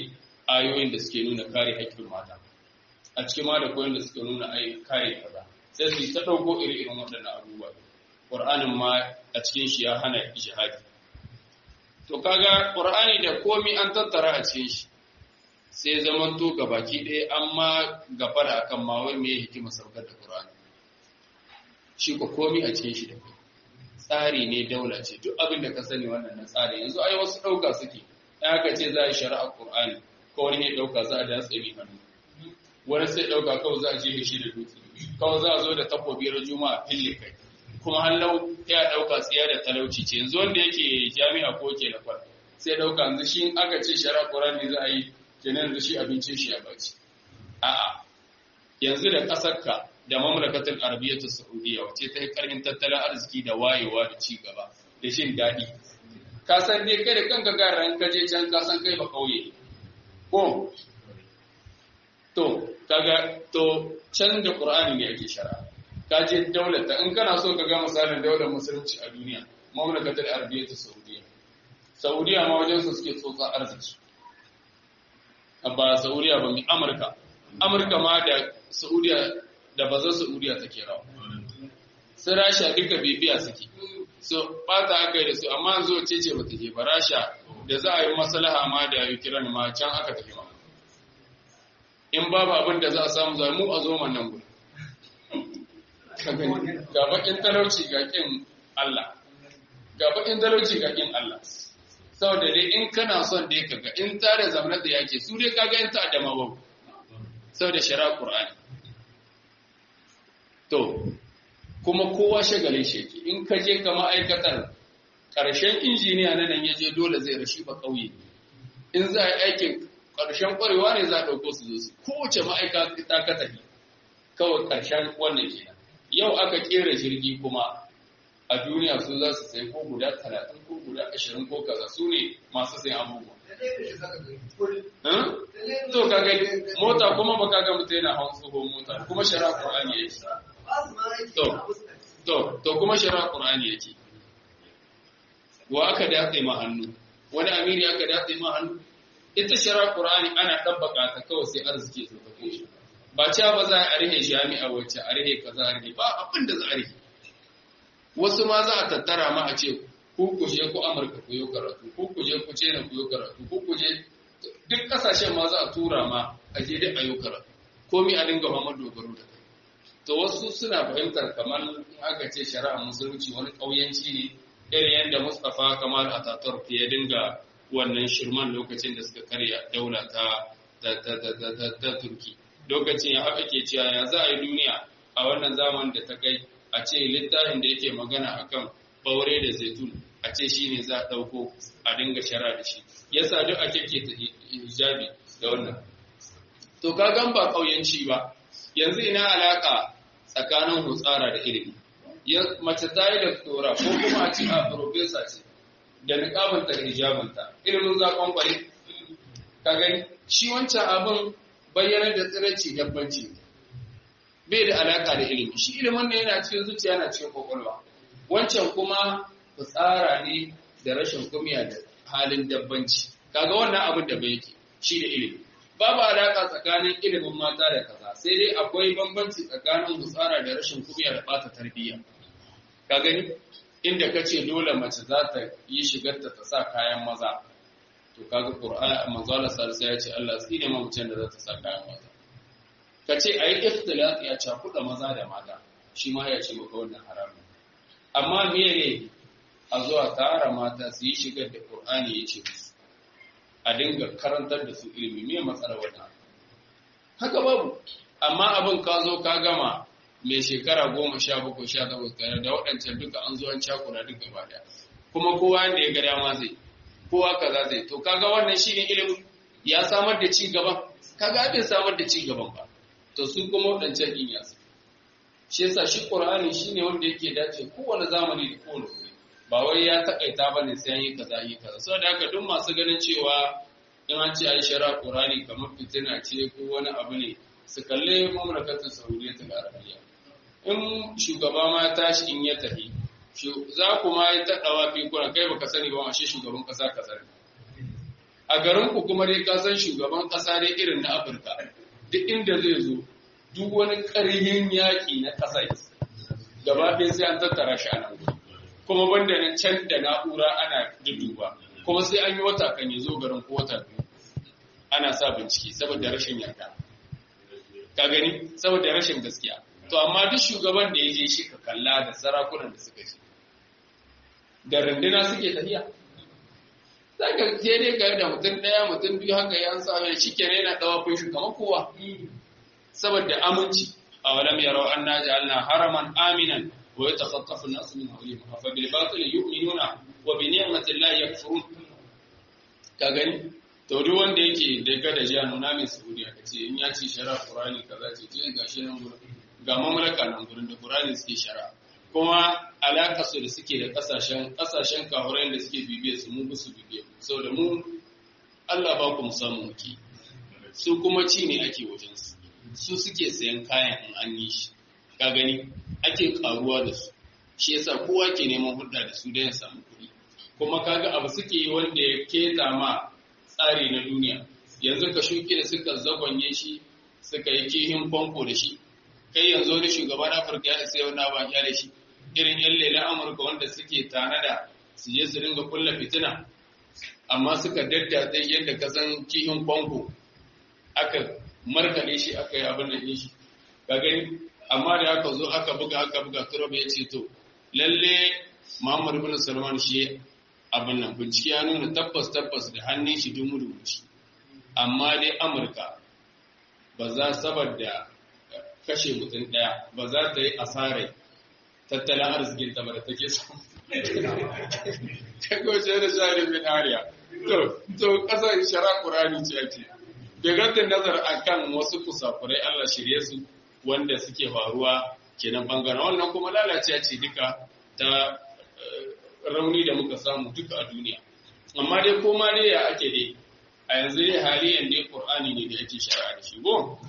ayoyin da suke nuna kare haƙƙin mata a cikin ma da koyon da suke nuna ai kare kaza sai su ta ɗauko iri-irin waɗannan abubuwa ƙur'anin ma a cikin shi ya hana jihadi to kaga ƙur'ani da komi an tattara a cikin shi sai zaman to ga baki ɗaya amma gafara akan ma wai me hikima saukar da ƙur'ani shi ko komi a cikin shi da kai tsari ne daula ce duk abin da ka sani wannan na tsari yanzu ai wasu ɗauka suke in aka ce za a yi shari'a ƙur'ani ko wani ya ɗauka za a da tsami hannu wani sai ɗauka kawai za a je shi da dutse kawai za a zo da takobi na juma'a fille kai kuma hallau ya ɗauka tsiya da talauci ce yanzu wanda yake jami'a ko ke na kwal sai ɗauka yanzu shi aka ce shari'a ƙur'ani za a yi kenan yanzu shi abincin shi ya baci a'a yanzu da ƙasarka da mamlakatul arabiyyatu saudiya wace ta yi karfin tattalin arziki da wayewa da ci gaba da shin daɗi ka san dai kai da kanka ga ran ka je can ka san kai ba kauye ko to kaga to can da qur'ani ne ake shara ka je daular ta in kana so ka ga misalin daular musulunci a duniya mamlakatul arabiyyatu saudiya saudiya ma wajen su suke tsotsa arziki ba saudiya ba mai amurka amurka ma da saudiya da bazan Saudiya take rawa. Sai Rasha duka bibiya suke. So bata aka yi da su amma zo ce ce bata je ba Rasha da za a yi maslaha ma da Ukraine ma can aka tafi ma. In babu abin da za a samu zai mu a zo man nan gudu. Ga bakin talauci ga kin Allah. Ga bakin talauci ga kin Allah. Saboda dai in kana son dai kaga in tare zamanar da yake su dai kaga in ta adama babu. Saboda shari'a Qur'ani. To, kuma kowa shagalin sheki, in ka je ka ma'aikatar ƙarshen injiniya na nan ya je dole zai rashi ba ƙauye. In za a yi aikin ƙarshen ƙwarewa ne za a ɗauko su zo su, kowace ma'aikata ka tafi, kawai ƙarshen wannan kenan. Yau aka ƙera jirgi kuma a duniya su za su sai ko guda talatin ko guda ashirin ko kaza su ne masu sayan abubuwa. To ka gani mota kuma ba ka ga mutum yana hawan tsohon mota kuma shara Qur'ani yake. To to to kuma shara Qur'ani yake. Wa aka datse ma hannu wani amiri aka datse ma hannu ita shara Qur'ani ana tabbaka ta kawai sai arziki ya tafi shi. Ba cewa ba za a rihe jami'a wacce a rihe kaza a rihe ba abin da za a rihe. Wasu ma za a tattara ma a ce ku ku je ku Amurka ku yi karatu, ku ku je ku China ku yi karatu, ku ku je duk kasashen ma za a tura ma a je dai a yi karatu. Komi a dinga ma dogaro da kai. To wasu suna fahimtar kamar in aka ce shari'a musulunci wani ƙauyanci ne irin yadda Mustapha Kamal Ataturk ya dinga wannan shirman lokacin da suka karya daula ta ta Turki. Lokacin ya haka ke cewa ya za a yi duniya a wannan zamanin da ta kai a ce littafin da yake magana akan ɓaure da zaitun a ce shi ne za a ɗauko a dinga shara da shi yasa duk a keke ta hijabi da wannan to ka gan ba ƙauyenci ba yanzu ina alaƙa tsakanin hutsara da ilimi mace ta yi da tsora ko kuma a ce a profesa ce da niƙabinta da hijabinta ilimin zaƙon ƙwari ka gani shi wancan abin bayyanar da tsiranci dabbanci bai da alaƙa da ilimi shi ilimin ne yana cikin zuciya yana cikin kwakwalwa wancan kuma fitsara ne da rashin kumiya da halin dabbanci kaga wannan abin da bai yake shi da ilimi babu alaka tsakanin ilimin mata da kaza sai dai akwai bambanci tsakanin fitsara da rashin kumiya da bata tarbiyya ka gani inda kace dole mace za ta yi shigarta ta sa kayan maza to kaga qur'ani manzo Allah sallallahu ya ce Allah tsine ma mutum da za ta sa kayan maza kace ayi ikhtilat ya cakuɗa maza da mata shi ma ya ce maka wannan haramun amma me ne a zuwa tara mata su yi shigar da Qur'ani ya ce musu a dinga karantar da su ilimi me matsala wannan haka babu amma abin ka zo ka gama mai shekara goma sha bakwai sha takwas tare da waɗancan duka an zo an cakura duk gaba ɗaya kuma kowa yanda ya ga dama zai kowa kaza zai to kaga wannan shine ilimi ya samar da ci gaban kaga bai samar da ci gaban ba to su kuma waɗancan din ya shi yasa shi Qur'ani shine wanda yake dace kowane zamani da kowane wuri ba wai ya takaita bane sai an yi kaza yi kaza saboda haka duk masu ganin cewa in an ce ai shara Qur'ani kamar fitina ce ko wani abu ne su kalle mamlakatin Saudiya ta Arabiya in shugaba ma tashi in ya tafi za ku ma yi taɗawa fi kuna kai baka sani ba shi shugaban ƙasa ka sani a garin ku kuma dai ka san shugaban ƙasa dai irin na Afirka duk inda zai zo duk wani ƙarhin yaƙi na ƙasa gaba ɗaya sai an tattara shi a nan kuma banda nan can da na'ura ana duduba kuma sai an yi wata kan ya zo garin ko wata biyu ana sa bincike saboda rashin yarda ka gani saboda rashin gaskiya to amma duk shugaban da ya je shi ka kalla da sarakunan da suka je da runduna suke tafiya za ka je dai ga da mutum ɗaya mutum biyu haka ya sa mai shi kenan yana ɗawafin shi kamar kowa saboda aminci a walam yarau anna ja'alna haraman aminan wa yatakhaffafu an-nasu min hawlihim afa bil batil yu'minuna wa bi ni'mati llahi yakfurun ka gani to duk wanda yake da ga da jiya nuna min saudiya kace in ya ci shara qur'ani kaza ce to gashi nan gurin ga mamlaka nan gurin da qur'ani suke shara kuma alaka su da suke da kasashen kasashen kahurai da suke bibiye su mu su bibiye saboda mu Allah ba ku musamman muke su kuma ci ne ake wajen su su suke sayan kayan in an yi shi ka gani ake karuwa da su shi yasa kowa ke neman hulɗa da su don ya samu kuɗi kuma kaga abu suke yi wanda ya keta ma tsari na duniya yanzu ka shuke da suka zagonye shi suka yi kihin famfo da shi kai yanzu wani shugaban afirka ya isa yau na ba da shi irin yan lelen amurka wanda suke tanada su je su ringa kulla fitina amma suka daddatse yadda ka san kihin famfo aka markaɗe shi aka yi abin da shi ka gani amma da aka zo aka buga aka buga turab ya ce to lalle muhammad bin salman shi abin nan bincike ya nuna tabbas tabbas da hannun shi dumu dumu shi amma dai amurka ba za saboda kashe mutum ɗaya ba za ta yi asarai tattalin arzikin ta ba da take samu ta goce da shari bin ariya to to kasar shara qur'ani ce ake da gaddin nazar akan wasu kusakurai Allah shirye su wanda suke faruwa kenan bangaren wannan kuma lalace ce duka ta rauni da muka samu duka a duniya amma dai koma dai ya ake dai a yanzu dai haliyan dai qur'ani ne da yake shari'a da shi go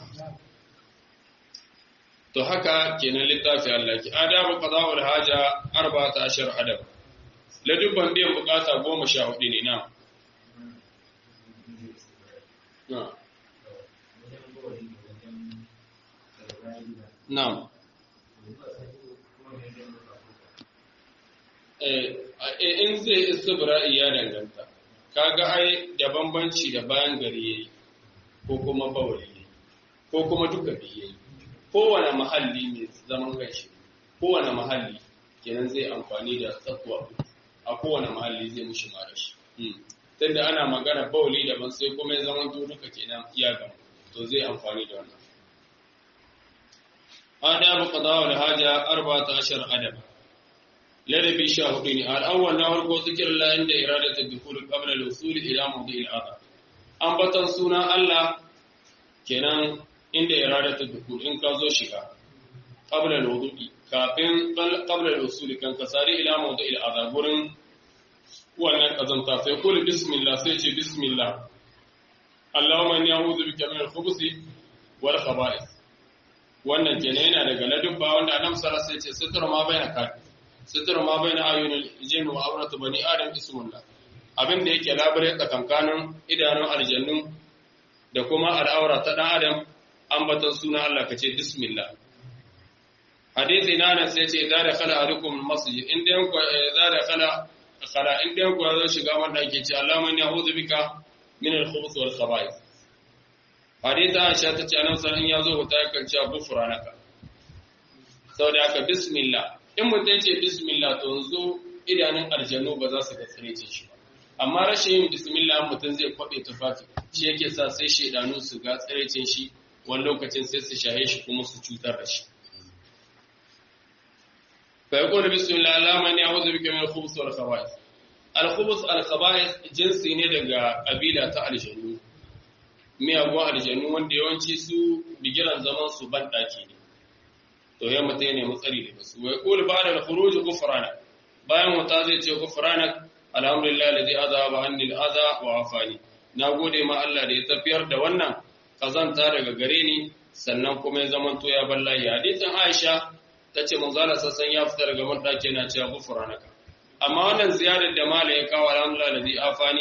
to haka kenan littafi Allah ki adabu qada'ul haja 14 adab ladubban biyan bukata 14 ne na na Na'am. In zai istibra'i ya danganta, kaga ai da bambanci da bayan gari yayi ko kuma bawali ko kuma duka biyu yayi. Kowane mahalli mai zaman kanshi, kowane mahalli kenan zai amfani da tsakuwa a kowane mahalli zai mushi mara shi. Tunda ana magana bawali daban sai kuma ya zama duka kenan ya gama, to zai amfani da wannan. آداب قضاء الحاجة أربعة عشر أدب لدبي شاهدين الأول نهر ذكر الله عند إرادة الدخول قبل الوصول إلى موضع الأذى أم بتنسونا الله كنان عند إرادة الدخول إن كازو شكا قبل الوضوء كافين قبل الوصول كان كساري إلى موضع الأذى قرن wannan kazanta sai kuli bismillah sai ce bismillah Allahumma inni a'udhu bika min al-khubuthi wal khaba'ith wannan kenan yana daga ladubba wanda annabi sallallahu alaihi wasallam ya ce sitru ma baina ka sitru ma baina ayunil jinn wa awratu bani adam ismullah abin da yake labare tsakankanin idanun aljannu da kuma al'aura ta dan adam ambatan sunan Allah kace bismillah hadisi na nan sai ce idza dakhala ahadukum masjid inda yanku idza dakhala khala inda yanku zo shiga wanda ake ce Allahumma inni a'udhu bika min al-khubuth wal khaba'ith hadita Aisha ta ce annabi sallallahu alaihi wasallam ya zo ta yakan cewa gufranaka saboda haka bismillah in mutum ya ce bismillah to yanzu idanun aljanu ba za su ga tsirece shi ba amma rashin yin bismillah mutum zai kwabe tufafi shi yake sa sai shaidanu su ga tsirecin shi wani lokacin sai su shahe shi kuma su cutar da shi fa yaqulu bismillah alama ne a'udhu bika min al-khubuth wal khaba'ith al-khubuth al-khaba'ith jinsi ne daga kabila ta aljanu miyagun aljanu wanda yawanci su bigiran zaman su ban daki ne to ya mutu ne matsari daga su wai kul ba da khuruj ghufrana bayan wata zai ce ghufrana alhamdulillah ladhi azaba anni al-adha wa afani nagode ma Allah da ya tafiyar da wannan kazanta daga gare ni sannan kuma ya zaman to ya ballahi hadisin Aisha tace manzo Allah sassan ya fita daga man daki yana cewa ghufranaka amma wannan ziyarar da mala ya kawo alhamdulillah ladhi afani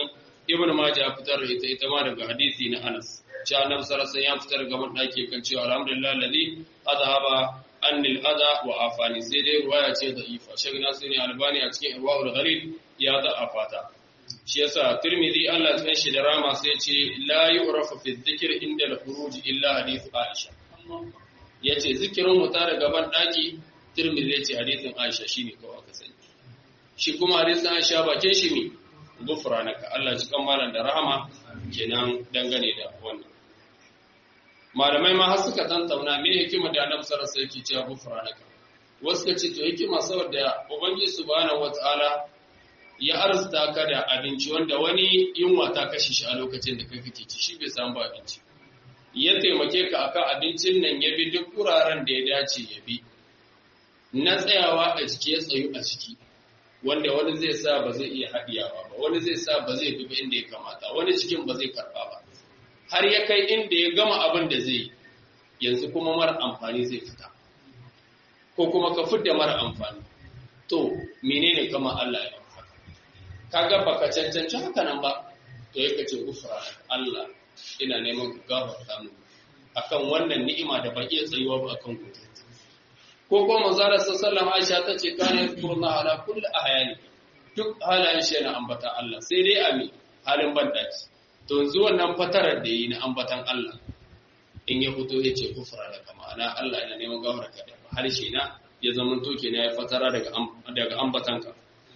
ibn majah ya fitar da ita ita ma daga hadisi na Anas cewa annabi sallallahu alaihi ya fitar ga daki kan cewa alhamdulillah alladhi adhaba anni al-adha wa afani sai dai ruwaya ce da ifa shagh nasiri albani a cikin irwaul ghalil ya da afata shi yasa tirmidhi Allah ya shi da rama sai ce la yu'rafu fi dhikr inda al-khuruj illa hadith aisha yace zikirin mu tare gaban daki tirmidhi yace hadisin aisha shine kawai aka sani shi kuma hadisin aisha bakin shi ne gufranaka Allah ji kan malan da rahama kenan dangane da wannan malamai ma har suka tantauna me hikima da Annabi sallallahu alaihi wasallam yake cewa gufranaka wasu ka ce to hikima saboda ubangiji subhanahu wataala ya arzuta ka da abinci wanda wani yunwa ta kashe shi a lokacin da kai kake ci shi bai samu abinci ya taimake ka akan abincin nan ya bi duk wuraren da ya dace ya bi na tsayawa a jiki ya tsayu a ciki wanda wani zai sa ba zai iya haɗiyawa ba wani zai sa ba zai dubi inda ya kamata wani cikin ba zai karɓa ba har ya kai inda ya gama abin da zai yanzu kuma mara amfani zai fita ko kuma ka fidda mara amfani to menene kama Allah ya amfani kaga baka cancanci haka nan ba to ya kace gufra Allah ina neman ku gafarta mu akan wannan ni'ima da ba iya tsayuwa ba akan gobe ko ko manzara sallallahu Aisha ta ce kana yazkuruna ala kulli ahyani duk halayen shi yana ambata Allah sai dai ami halin bandaki to yanzu wannan fatarar da yi na ambatan Allah in ya fito ya ce kufra da kama ana Allah yana neman gafara ka da harshe na ya zama to kenan ya fatara daga daga ambatanka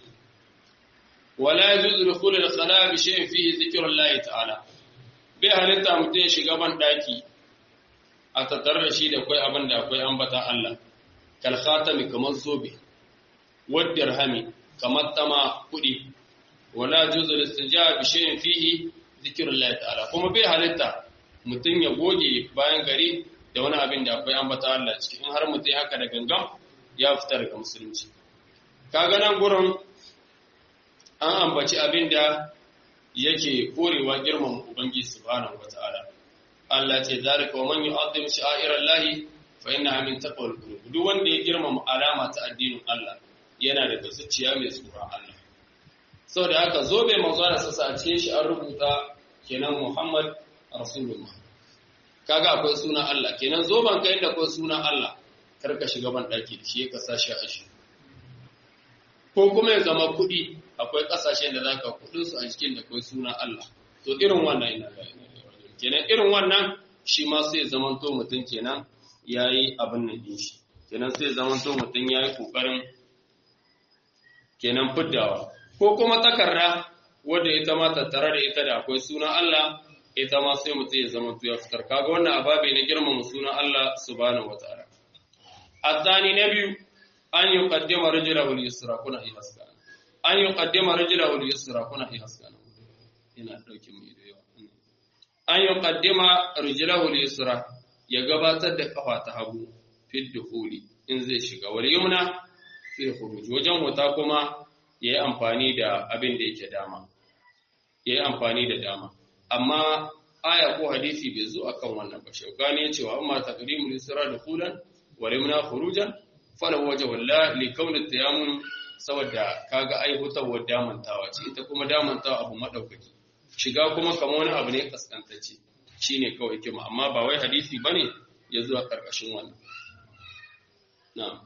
wala yajuzu dukhul al-khala bi shay'in fihi dhikrullahi ta'ala bai halitta mutum ya shiga ban daki a tattare da shi da akwai abin da akwai ambata Allah kal khatami kamar zobe wad dirhami kamar tama kudi wala juzul istijab bi shay'in fihi zikrullahi ta'ala kuma bai halitta mutum ya goge bayan gari da wani abin da akwai ambata Allah ciki in har mutum haka da gangan ya fita daga musulunci kaga nan gurin an ambaci abin da yake korewa girman ubangiji subhanahu wataala Allah ce zalika wa man yu'azzim sha'irallahi fa innaha min taqwal qulub duk wanda ya girmama alama ta addinin Allah yana daga zuciya mai tsoron Allah saboda haka zobe manzo da sassa a cikin shi an rubuta kenan Muhammad Rasulullah kaga akwai sunan Allah kenan zoban kai da akwai sunan Allah kar ka shiga ban daki shi ka sa shi a shi ko kuma ya zama kuɗi akwai ƙasashen da zaka kuɗin su a cikin da akwai sunan Allah to irin wannan ina ga kenan irin wannan shi ma sai zaman to mutum kenan yayi abin nan din shi kenan sai zaman to mutum yayi kokarin kenan fiddawa ko kuma takarda wanda ita ma tattare da ita da akwai sunan Allah ita ma sai mutum ya zama to ya fitar kaga wannan ababe na girmama sunan Allah subhanahu wataala الثاني نبي أن يقدم رجله اليسرى كنا إيهاسكا أن يقدم رجله اليسرى كنا إيهاسكا ina ɗauki mu ido yau an yi ƙaddima rijilahu yusra ya gabatar da kafa ta hagu fi dukhuli in zai shiga wal yumna fi khuruj wajen wuta kuma yayi amfani da abin da yake dama yayi amfani da dama amma aya ko hadisi bai zo akan wannan ba shaukani ya ce wa amma taqdimul yusra dukhulan wal yumna khurujan fala waje walla li kauni tayammum saboda kaga ai hutawar damantawa ce ita kuma damantawa abu madaukaki shiga kuma kamar wani abu ne kaskantacce shine kawai kima amma ba wai hadisi bane ya zuwa karkashin wannan na'am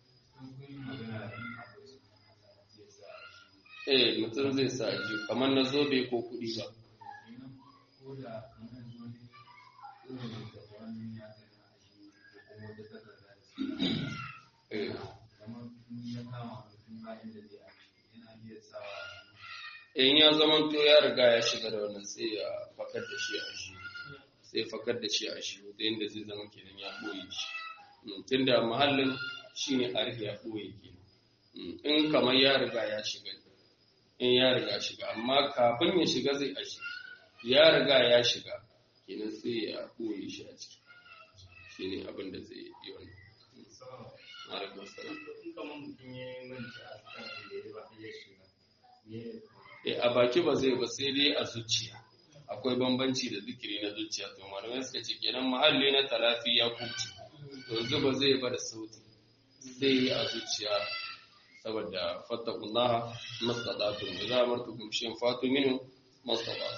eh mutum zai sa ji kamar na zobe ko kuɗi ba in ya zaman to ya riga ya shiga da wannan sai ya fakar da shi a shi sai fakar da shi a shi da yadda zai zama kenan ya ɓoye shi tunda mahallin shine a riga ya ɓoye ke in kamar ya riga ya shiga in ya riga shiga amma kafin ya shiga zai a shi ya riga ya shiga kenan sai ya ɓoye shi a ciki shine abin da zai yi wannan alaikum salam a baki ba zai ba sai dai a zuciya akwai bambanci da zikiri na zuciya to malamai suka ce kenan mahalli na talafi ya kuce to yanzu ba zai ba da sauti zai yi a zuciya saboda fattakullaha mastadatun da za a martukum shin fatu minu mustapha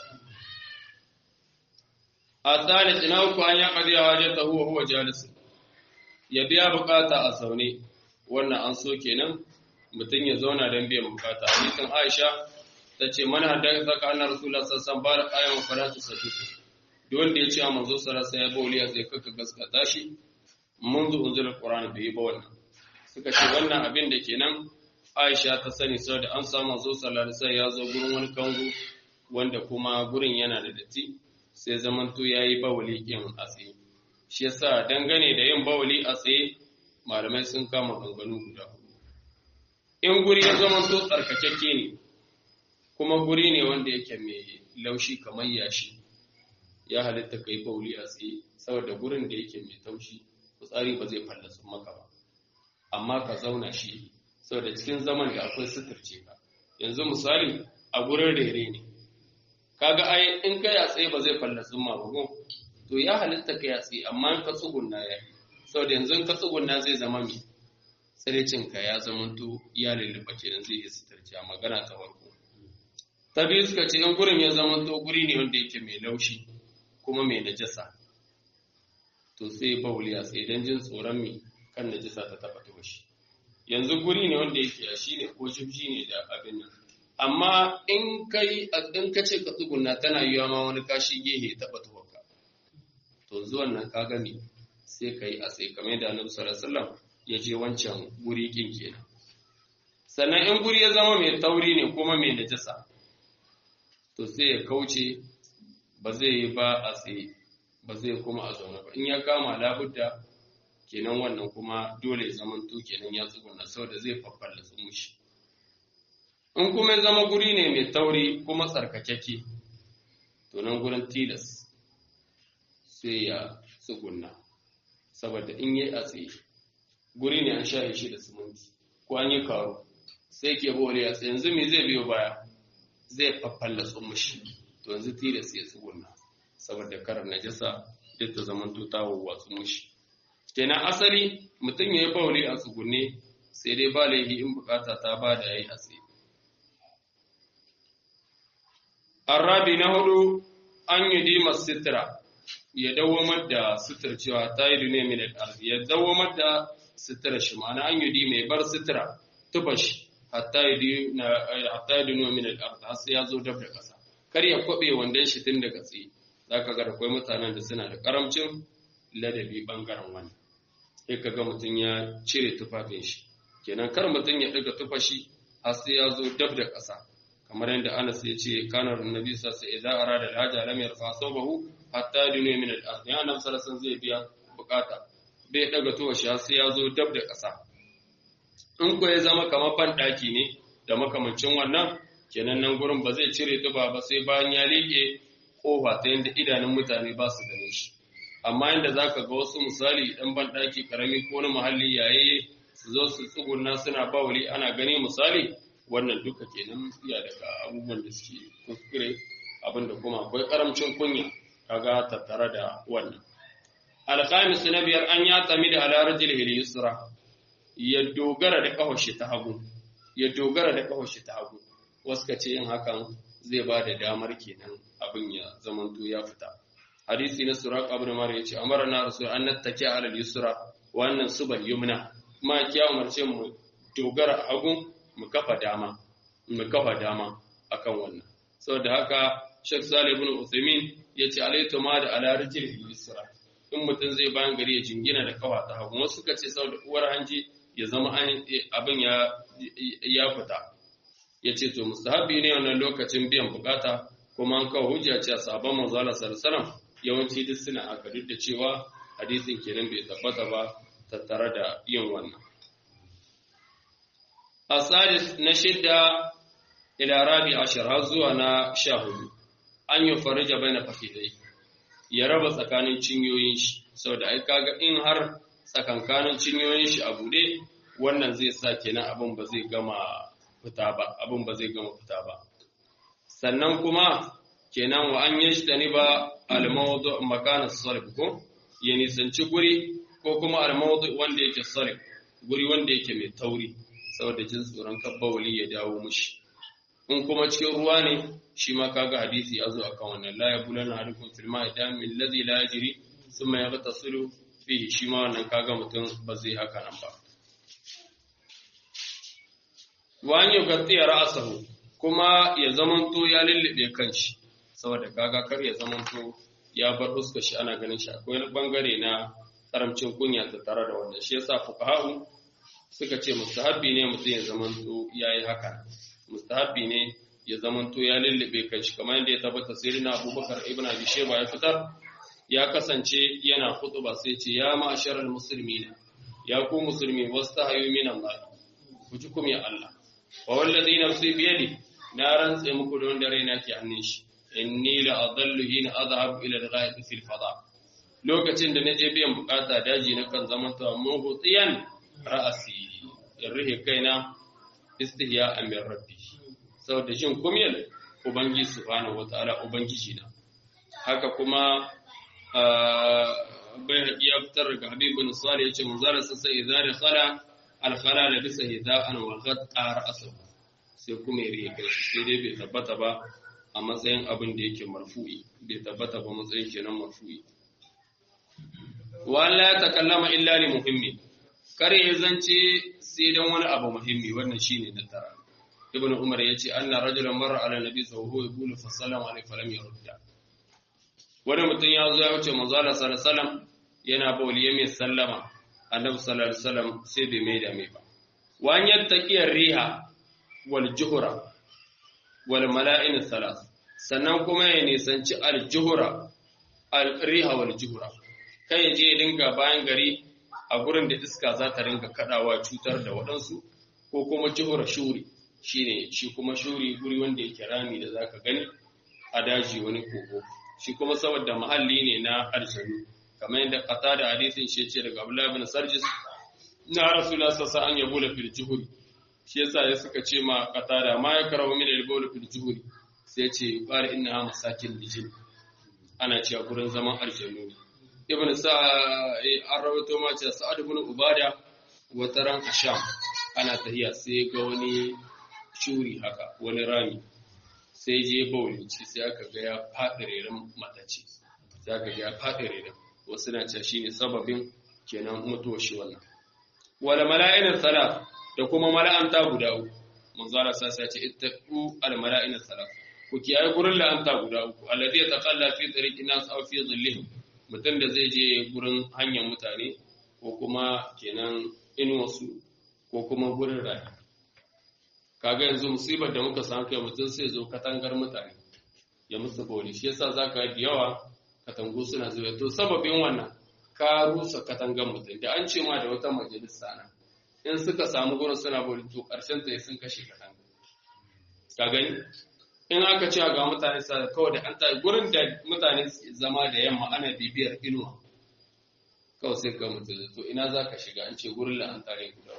a tsari ina uku an ya kadiya waje ta huwa huwa jalis ya biya bukata a zaune wannan an so kenan mutum ya zauna don biyan bukata hadisin aisha ta ce mana da zaka anna rasulullah sallallahu alaihi wasallam ayyama faratu sadiqu duk wanda ya ce a manzo sarasa ya bauli sai kaka gaskata shi منذ unzila alquran bai yi ba wannan suka ce wannan abin da kenan Aisha ta sani saboda an samu manzo sallallahu alaihi ya zo gurin wani kango wanda kuma gurin yana da datti sai zamanto yayi bawli kin a tsaye shi yasa dangane da yin bawli a tsaye malamai sun kama ganganu guda in guri ya zamanto tsarkakakke ne kuma guri ne wanda yake mai laushi kamar yashi ya halitta kai bawli a tsaye saboda gurin da yake mai taushi fitsari ba zai fallasu maka ba amma ka zauna shi saboda cikin zaman da akwai suturce ka yanzu misali a gurin rere ne kaga ai in ka yatsa ba zai fallasu ma ba to ya halitta ka yatsa amma in ka tsugunna ya yi saboda yanzu ka tsugunna zai zama mai tsirecin ka ya zama to ya lulluɓa kenan zai yi suturce a magana ta farko ta biyu suka ce in gurin ya zama to guri ne wanda yake mai laushi kuma mai najasa to sai bauli a tsaye don jin tsoron mi kan najisa ta taba ta shi yanzu guri ne wanda yake ya shi ne ko shifshi ne da abin nan amma in kai in ka ce ka tsugunna tana yiwa ma wani kashi gehe taba tuwaka to zuwan nan ka gani sai ka yi a tsaye kamar yadda annabi sallallahu alaihi wasallam ya je wancan guri kin kenan sannan in guri ya zama mai tauri ne kuma mai najasa to sai ya kauce ba zai yi ba a tsaye ba zai kuma a zaune ba in ya kama labudda kenan wannan kuma dole ya zama to kenan ya tsuguna saboda zai faffalla su mushi in kuma ya zama guri ne mai tauri kuma tsarkakeke to nan gurin tilas sai ya tsuguna saboda in yi a tsaye guri ne an sha shi da siminti ko an yi karo sai ke bore a tsaye yanzu me zai biyo baya zai faffalla su mushi to yanzu tilas ya tsuguna saboda karar najasa duk ta zaman ta watsu mushi kenan asali mutum ya yi bauli a tsugunne sai dai ba laifi in bukata ta ba da yayi a tsaye arabi na hudu an yi dima sitira ya dawamar da sutura cewa ta yi duniya min al-ardi ya dawamar da sutura shi ma'ana an yi dima ya bar sutura tuba shi hatta yi duniya min al-ardi har sai ya zo dab da kasa kar ya kwabe wandon shi tun daga tsaye za ka ga akwai mutanen da suna da karamcin ladabi bangaren wani sai ka ga mutum ya cire tufafin shi kenan kar mutum ya ɗaga tufashi har sai ya zo dab da ƙasa kamar yadda Anas ya ce kanar annabi sa sai idan arada alhaja lam yarfa sabahu hatta dinu min al-ard ya nan sarasan zai biya bukata bai daga tuwashi har sai ya zo dab da ƙasa in ko ya zama kamar ban daki ne da makamancin wannan kenan nan gurin ba zai cire tuba ba sai bayan ya liƙe kofa ta yadda idanun mutane ba su gane shi amma yadda za ka ga wasu misali ɗan banɗaki ƙarami ko na muhalli yayi su zo su tsuguna suna bawali ana gani misali wannan duka kenan iya daga abubuwan da suke kuskure abinda kuma akwai ƙaramcin kunya kaga tattare da wannan alkhamis na biyar an ya tami da alarajil yusra ya dogara da kawashi ta hagu ya dogara da kawashi ta hagu wasu ka ce yin hakan zai ba da damar kenan abin ya zamanto ya fita hadisi na suraq ibn mar yace amara na rasul an nattaki ala al-yusra wa annan subal yumna ma kiya umarce mu dogara hagu mu kafa dama mu kafa dama akan wannan saboda haka Sheikh Salih ibn Uthaymeen yace alaytu ma da ala rijil yusra in mutum zai bayan gari ya jingina da kafa ta hagu wasu suka ce saboda uwar hanji ya zama abin ya ya fita ya ce to mustahabi ne wannan lokacin biyan bukata kuma an kawo hujja ce a sabon manzo Allah sallallahu yawanci duk suna aka duk da cewa hadisin kenan bai tabbata ba tattare da yin wannan asadis na shidda ila rabi ashir har zuwa na sha hudu an yi farija bai na fakidai ya raba tsakanin cinyoyin shi saboda ai kaga in har tsakankanin cinyoyin shi a bude wannan zai sa kenan abin ba zai gama fita ba abin ba zai gama fita ba sannan kuma kenan wa an yi ni ba almawdu makana sarf ko ya nisanci guri ko kuma almawdu wanda yake sarf guri wanda yake mai tauri saboda jin tsoron kabbawali ya dawo mushi in kuma cikin ruwa ne shi ma kaga hadisi ya zo akan wannan la yabulana ahadukum fil ma'i damin alladhi la yajri thumma yaghtasilu fihi shi ma wannan kaga mutum ba zai haka nan ba wa an yughtiya ra'sahu kuma ya zamanto ya lullube kanshi saboda kaga kar ya zamanto ya bar fuskar shi ana ganin shi akwai wani bangare na karamcin kunya ta tare da wannan shi yasa fuqaha'u suka ce mustahabbi ne mutum ya zamanto yayi haka mustahabbi ne ya zamanto ya lullube kanshi kamar yadda ya tabbata sirina Abubakar ibn Abi Shayba ya fitar ya kasance yana khutba sai ce ya ma'asharal muslimina ya ku musulmi wastahayu min Allah ku ji kuma ya Allah wa wallazi nafsi bi yadi na rantse muku da wanda raina ke hannun shi inni la adallu hina adhhab ila al-ghaib fil fada lokacin da naje biyan bukata daji na kan zaman ta muhtiyan ra'asi in rihe kaina istihya min rabbi saboda jin kumyal ubangi subhanahu wataala ubangiji na haka kuma bai ya fitar daga habibun salih yace manzara sai idza khala al-khala la bisa hida'an wa ghatta ra'sahu sai kuma ya rihe kai sai dai bai tabbata ba a matsayin abin da yake marfu'i bai tabbata ba matsayin kenan marfu'i wala ya takallama illa li muhimmi kar ya zance sai dan wani abu muhimmi wannan shine na tara ibnu umar yace anna rajulan marra ala nabi sallallahu alaihi wasallam fa sallama alaihi falam yurda wani mutum ya zo ya wuce manzo Allah sallallahu alaihi wasallam yana bawli ya mai sallama annabi sallallahu alaihi wasallam sai bai mai da mai ba wa an yattaqiyar riha wal juhra wal mala'in salas sannan kuma ya nisanci aljuhura alriha wal juhura kai ya je ya dinga bayan gari a gurin da iska za ta ringa kadawa cutar da waɗansu ko kuma juhura shuri shine shi kuma shuri guri wanda yake rami da zaka gani a daji wani kogo shi kuma saboda mahalli ne na aljanu kamar yadda kata da hadisin shi ce daga Abdullah ibn Sarjis na Rasulullah sallallahu alaihi wasallam ya bula fil juhuri shi yasa ya suka ce ma qatada ma ya karahu min al-bawl fil juhuri sai ce qala innaha masakin lijin ana cewa gurin zaman aljanu ibn sa an rawaito ma ce sa'ad ibn ubada wata ran asham ana tahiya sai ga wani shuri haka wani rami sai je bawli ci sai aka ga ya faɗi reran matace sai aka ga ya faɗi reran wasu na cewa shine sababin kenan mutuwar shi wannan wala mala'inin salat da kuma mala'anta guda uku manzara sa sai ce ittaqu al mala'ina salat ku kiyaye gurin la'anta guda uku alladhi yataqalla fi tariqin nas aw fi dhillihim mutum da zai je gurin hanyar mutane ko kuma kenan inuwarsu ko kuma gurin rayu kaga yanzu musibar da muka samu kai mutum sai zo katangar mutane ya musu bori shi yasa zaka da yawa katangu suna zuwa to sababin wannan ka rusa katangar mutum da an ce ma da wata majalisa na in suka samu gurin suna bori to karshen ta sun kashe katanga ka gani in aka ce ga mutane sa kawai da an ta gurin da mutane zama da yamma ana bibiyar inuwa kawai sai ka mutu to ina za ka shiga an ce gurin la'anta ne guda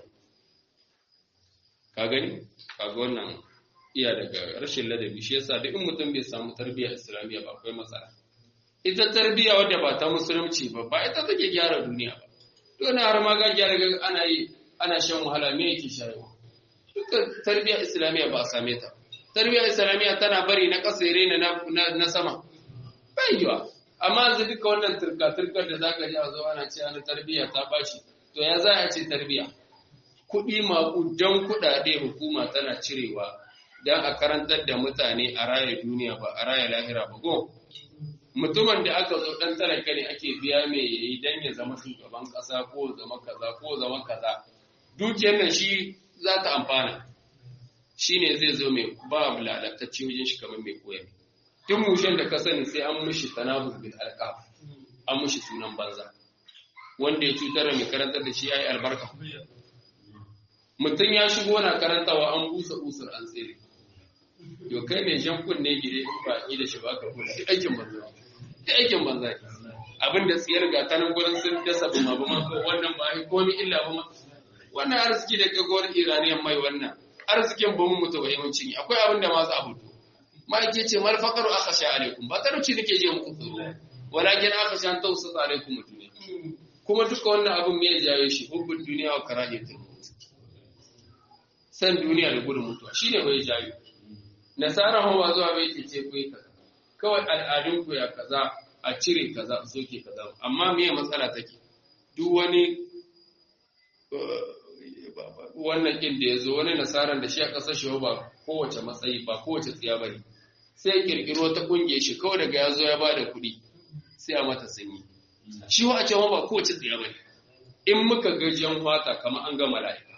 ka gani kaga wannan iya daga rashin ladabi shi yasa duk in mutum bai samu tarbiyya islamiyya ba akwai matsala ita tarbiyya wadda ba ta musulunci ba ba ita take gyara duniya ba to na har ma ga gyara ana yi ana shan wahala me yake shayarwa duka tarbiyya islamiyya ba a same ta tarbiyyar islamiyya tana bari na ƙasa ya na, na, sama bai yiwa amma yanzu duka wannan turka-turkar da zaka ji a zo ana ce ana tarbiyya ta bashi to ya za a ce tarbiyya kuɗi maƙudan kuɗaɗe hukuma tana cirewa don a karantar da mutane a raya duniya ba a raya lahira ba go mutumin da aka zo ɗan talaka ne ake biya mai yayi don ya zama shugaban ƙasa ko zama kaza ko zama kaza dukiyar nan shi za ta amfana shi ne zai zo mai ba mu lalatacce wajen shi kamar mai koyar duk mushen da ka sani sai an mushi tanabuz bil alqab an mushi sunan banza wanda ya cutar da mai karantar da shi yayi albarka mutum ya shigo na karantawa an busa usur an tsere yo kai mai jan kunne gide in ba da shi ba ka kula duk aikin banza duk aikin banza abin da tsiyar ga tanan gurin sun dasa buma buma ko wannan ba ai komai illa ba wannan arziki da gagawar iraniyan mai wannan arzikin ba mu mutu ba yawancin akwai abin da ma za a fito ma'aike ce mal faqaru akhsha alaikum ba talauci nake je muku tsoro walakin akhsha an tawsat alaikum duniya kuma duka wannan abin me ya jawo shi hubbud duniya wa karahiyatul maut san duniya da gudun mutuwa shine bai jawo nasara hawa zuwa bai ke ce ku yi kaza kawai al'adun ku ya kaza a cire kaza a soke kaza amma me matsala take duk wani wannan kin da ya zo wani nasaran da shi a ƙasar shi ba kowace matsayi ba kowace tsiya ba ne sai ya kirkiro ta ƙungiyar shi kawai daga ya zo ya ba da kuɗi sai a mata sanyi shi wa a cewa ba kowace tsiya ba ne in muka gajiyan fata kamar an gama mala'ika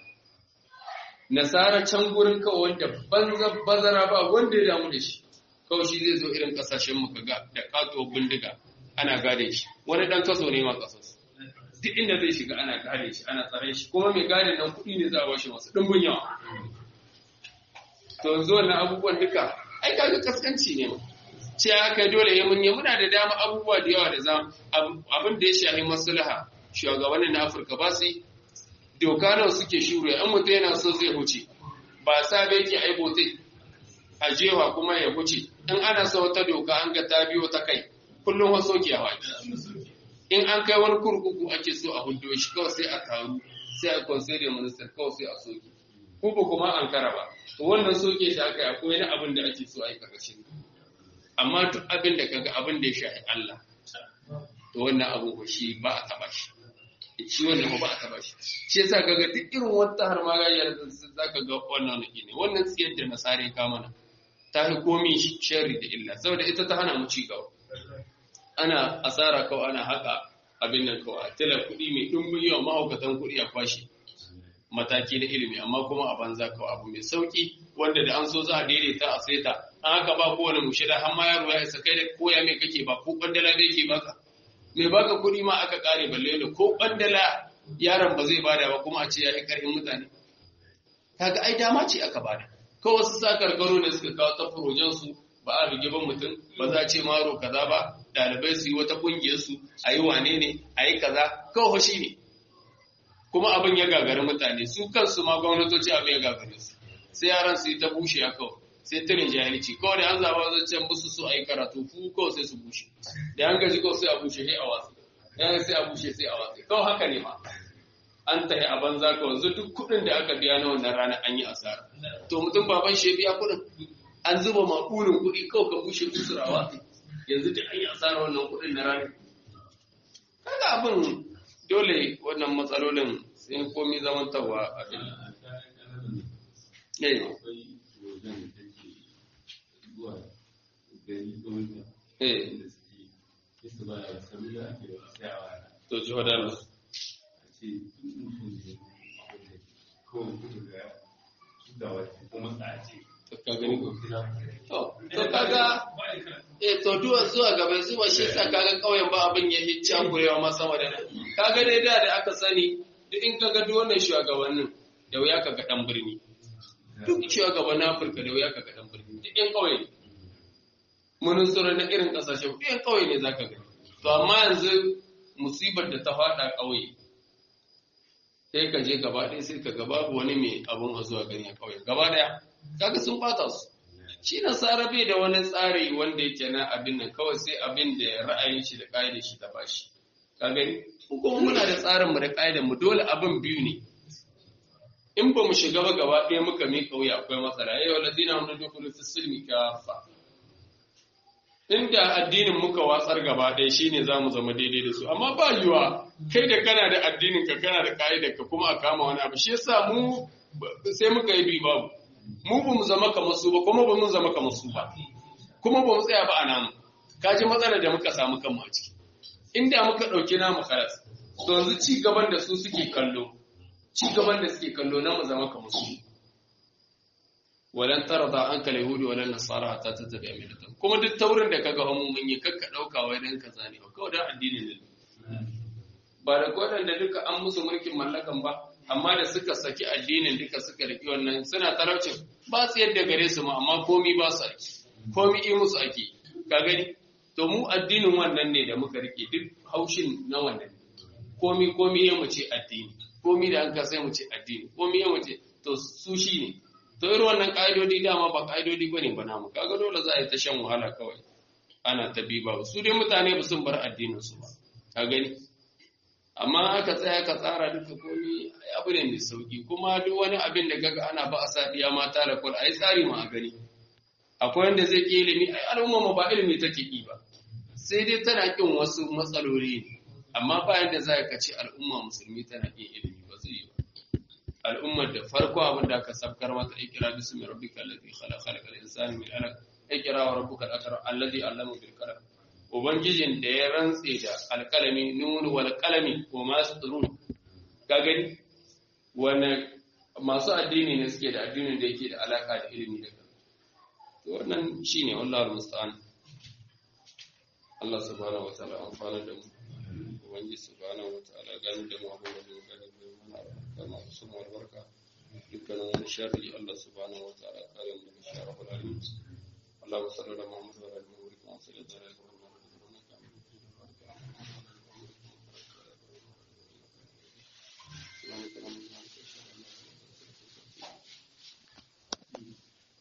nasara can gurin kawai wanda banza bazara ba wanda ya damu da shi kawai shi zai zo irin ƙasashen muka ga da katuwar bindiga ana gade shi wani ɗan kaso ne ma ƙasarsu duk inda zai shiga ana gane shi ana tsare shi kuma mai gane nan kuɗi ne za a bashi masu ɗumbin yawa to yanzu wannan abubuwan duka ai kaga kaskanci ne ma ce aka dole ya munye muna da dama abubuwa da yawa da za abin da ya shafi maslaha shugabannin na Afirka ba su doka nawa suke shuru an mutum yana so zai huce ba sa bai ke aibote a jewa kuma ya huce in ana so wata doka an ga ta biyo ta kai kullum waso ke hawa in an kai wani kurkuku ake so a hudo shi kawai sai a taru sai a consider minister kawai sai a soke ko ba kuma an kara ba to wannan soke shi aka yi akwai wani abin da ake so a yi karkashin amma duk abin da kaga abin da ya shafi Allah to wannan abu ba shi ba a taba shi shi wannan ba a taba shi shi yasa kaga duk irin wata har ma gayar da zaka ga wannan ne wannan tsiyar da nasare ka mana ta fi komi sharri da illa saboda ita ta hana mu ci gaba ana asara kawai ana haka abin nan kawai tila kuɗi mai ɗumbin yawa mahaukatan kuɗi a kwashe mataki na ilimi amma kuma a banza kawai abu mai sauki wanda da an so za a daidaita a saita an haka ba kowane mushida har ma yaro ya isa kai da koya mai kake ba ko kwandala bai ke baka mai baka kuɗi ma aka kare balle da ko kwandala yaron ba zai bada ba kuma a ce ya yi ƙarfin mutane kaga ai dama ce aka bada kawai wasu sa karkaro ne suka kawo ta furojensu ba a rige ban mutum ba za a ce maro kaza ba ɗalibai su yi wata ƙungiyar su a yi wane ne a yi kaza kawai shi ne kuma abin ya gagari mutane su kansu ma gwamnatoci abin ya gagare su sai yaran su yi ta bushe a kawai sai tirin jahilci kawai da an zaba zancen musu su a yi karatu fu kawai sai su bushe da an gaji kawai sai a bushe sai a watsi yan sai a bushe sai a watsi kawai haka ne ma an tahi a banza kawai zu duk kuɗin da aka biya na wannan rana an yi asara to mutum baban shi biya kuɗin an zuba maƙurin kuɗi kawai ka bushe kusurawa yanzu da an yi asara wannan kuɗin na rana kaga abin dole wannan matsalolin sai komi zamantarwa a ɗin to ji wadanda ka gani ko to kaga eh to duwa zuwa gaba zuwa shi sa kaga kauyen ba abin ya hicca kurewa ma sama da nan kaga dai da da aka sani duk in kaga duk wannan shugabannin da wuya kaga dan birni duk shugabannin Afirka da wuya kaga dan birni duk yan kauye mun tsoro na irin kasashe duk yan kauye ne zaka gani to amma yanzu musibar da ta fada kauye sai ka je gaba ɗaya sai ka ga babu wani mai abun a zuwa gani a kauye gaba ɗaya kaga sun bata su shi nasara bai da wani tsari wanda yake na abin nan kawai sai abin da ra'ayin shi da ƙa'idar shi ta bashi ka gani kuma muna da tsarin mu da ƙa'idar mu dole abin biyu ne in ba mu shiga ba gaba ɗaya muka mi kauye akwai matsala yau ladina mun dukulu fi silmi kafa inda addinin muka watsar gaba ɗaya shine zamu zama daidai da su amma ba yiwa kai da kana da addinin ka kana da ƙa'idar ka kuma a kama wani abu shi yasa mu sai muka yi bi babu mu ba mu zama kamar su ba kuma ba mun zama kamar su ba kuma ba mu tsaya ba a namu kaji matsalar da muka samu kanmu a ciki inda muka ɗauki namu karas to yanzu ci gaban da su suke kallo ci gaban da suke kallo na mu zama kamar su walan tarda an kal yahudi walan nasara hatta tattabi millatan kuma duk taurin da kaga hamu mun yi kakka dauka wai dan kaza ne kawai dan addinin ne ba da da duka an musu mulkin mallakan ba amma da suka saki addinin duka suka riki wannan suna talaucin ba su yadda gare su ma amma komi ba su ake komi yi musu ake ka gani to mu addinin wannan ne da muka rike duk haushin na wannan komi komi ya mu ce addini komi da an ka sai mu ce addini komi ya mu ce to su shi ne to irin wannan ka'idodi dama ba ka'idodi bane ba namu kaga dole za a yi ta shan wahala kawai ana ta bi ba su dai mutane ba sun bar addinin su ba ka gani amma aka tsaya ka tsara duka komi abu ne mai sauki kuma duk wani abin da gaga ana ba a sa diya mata da kwal a yi tsari ma a gani akwai wanda zai ƙi ilimi ai al'umma mu ba ilimi take ƙi ba sai dai tana ƙin wasu matsaloli ne amma ba yadda za ka ce al'umma musulmi tana ƙin ilimi ba zai yi ba al'ummar da farko abin da aka sabkar mata ikira bismi rabbika allazi khalaqa khalaqal insana min alaq ikira wa rabbuka al-akram allazi allama bil qalam ubangijin da ya rantse da alkalami nun wal qalami wa ma yasturun ka gani wani masu addini ne suke da addinin da yake da alaka da ilimi da kan to wannan shine wallahi musta'an Allah subhanahu wataala amfana da mu ubangiji subhanahu wataala gani da mu abin da mu gani da mu kama su mu albarka dukkanin wani sharri Allah subhanahu wataala kare mu daga sharri alamin اللهم صل على محمد وعلى ال محمد كما صليت على ابراهيم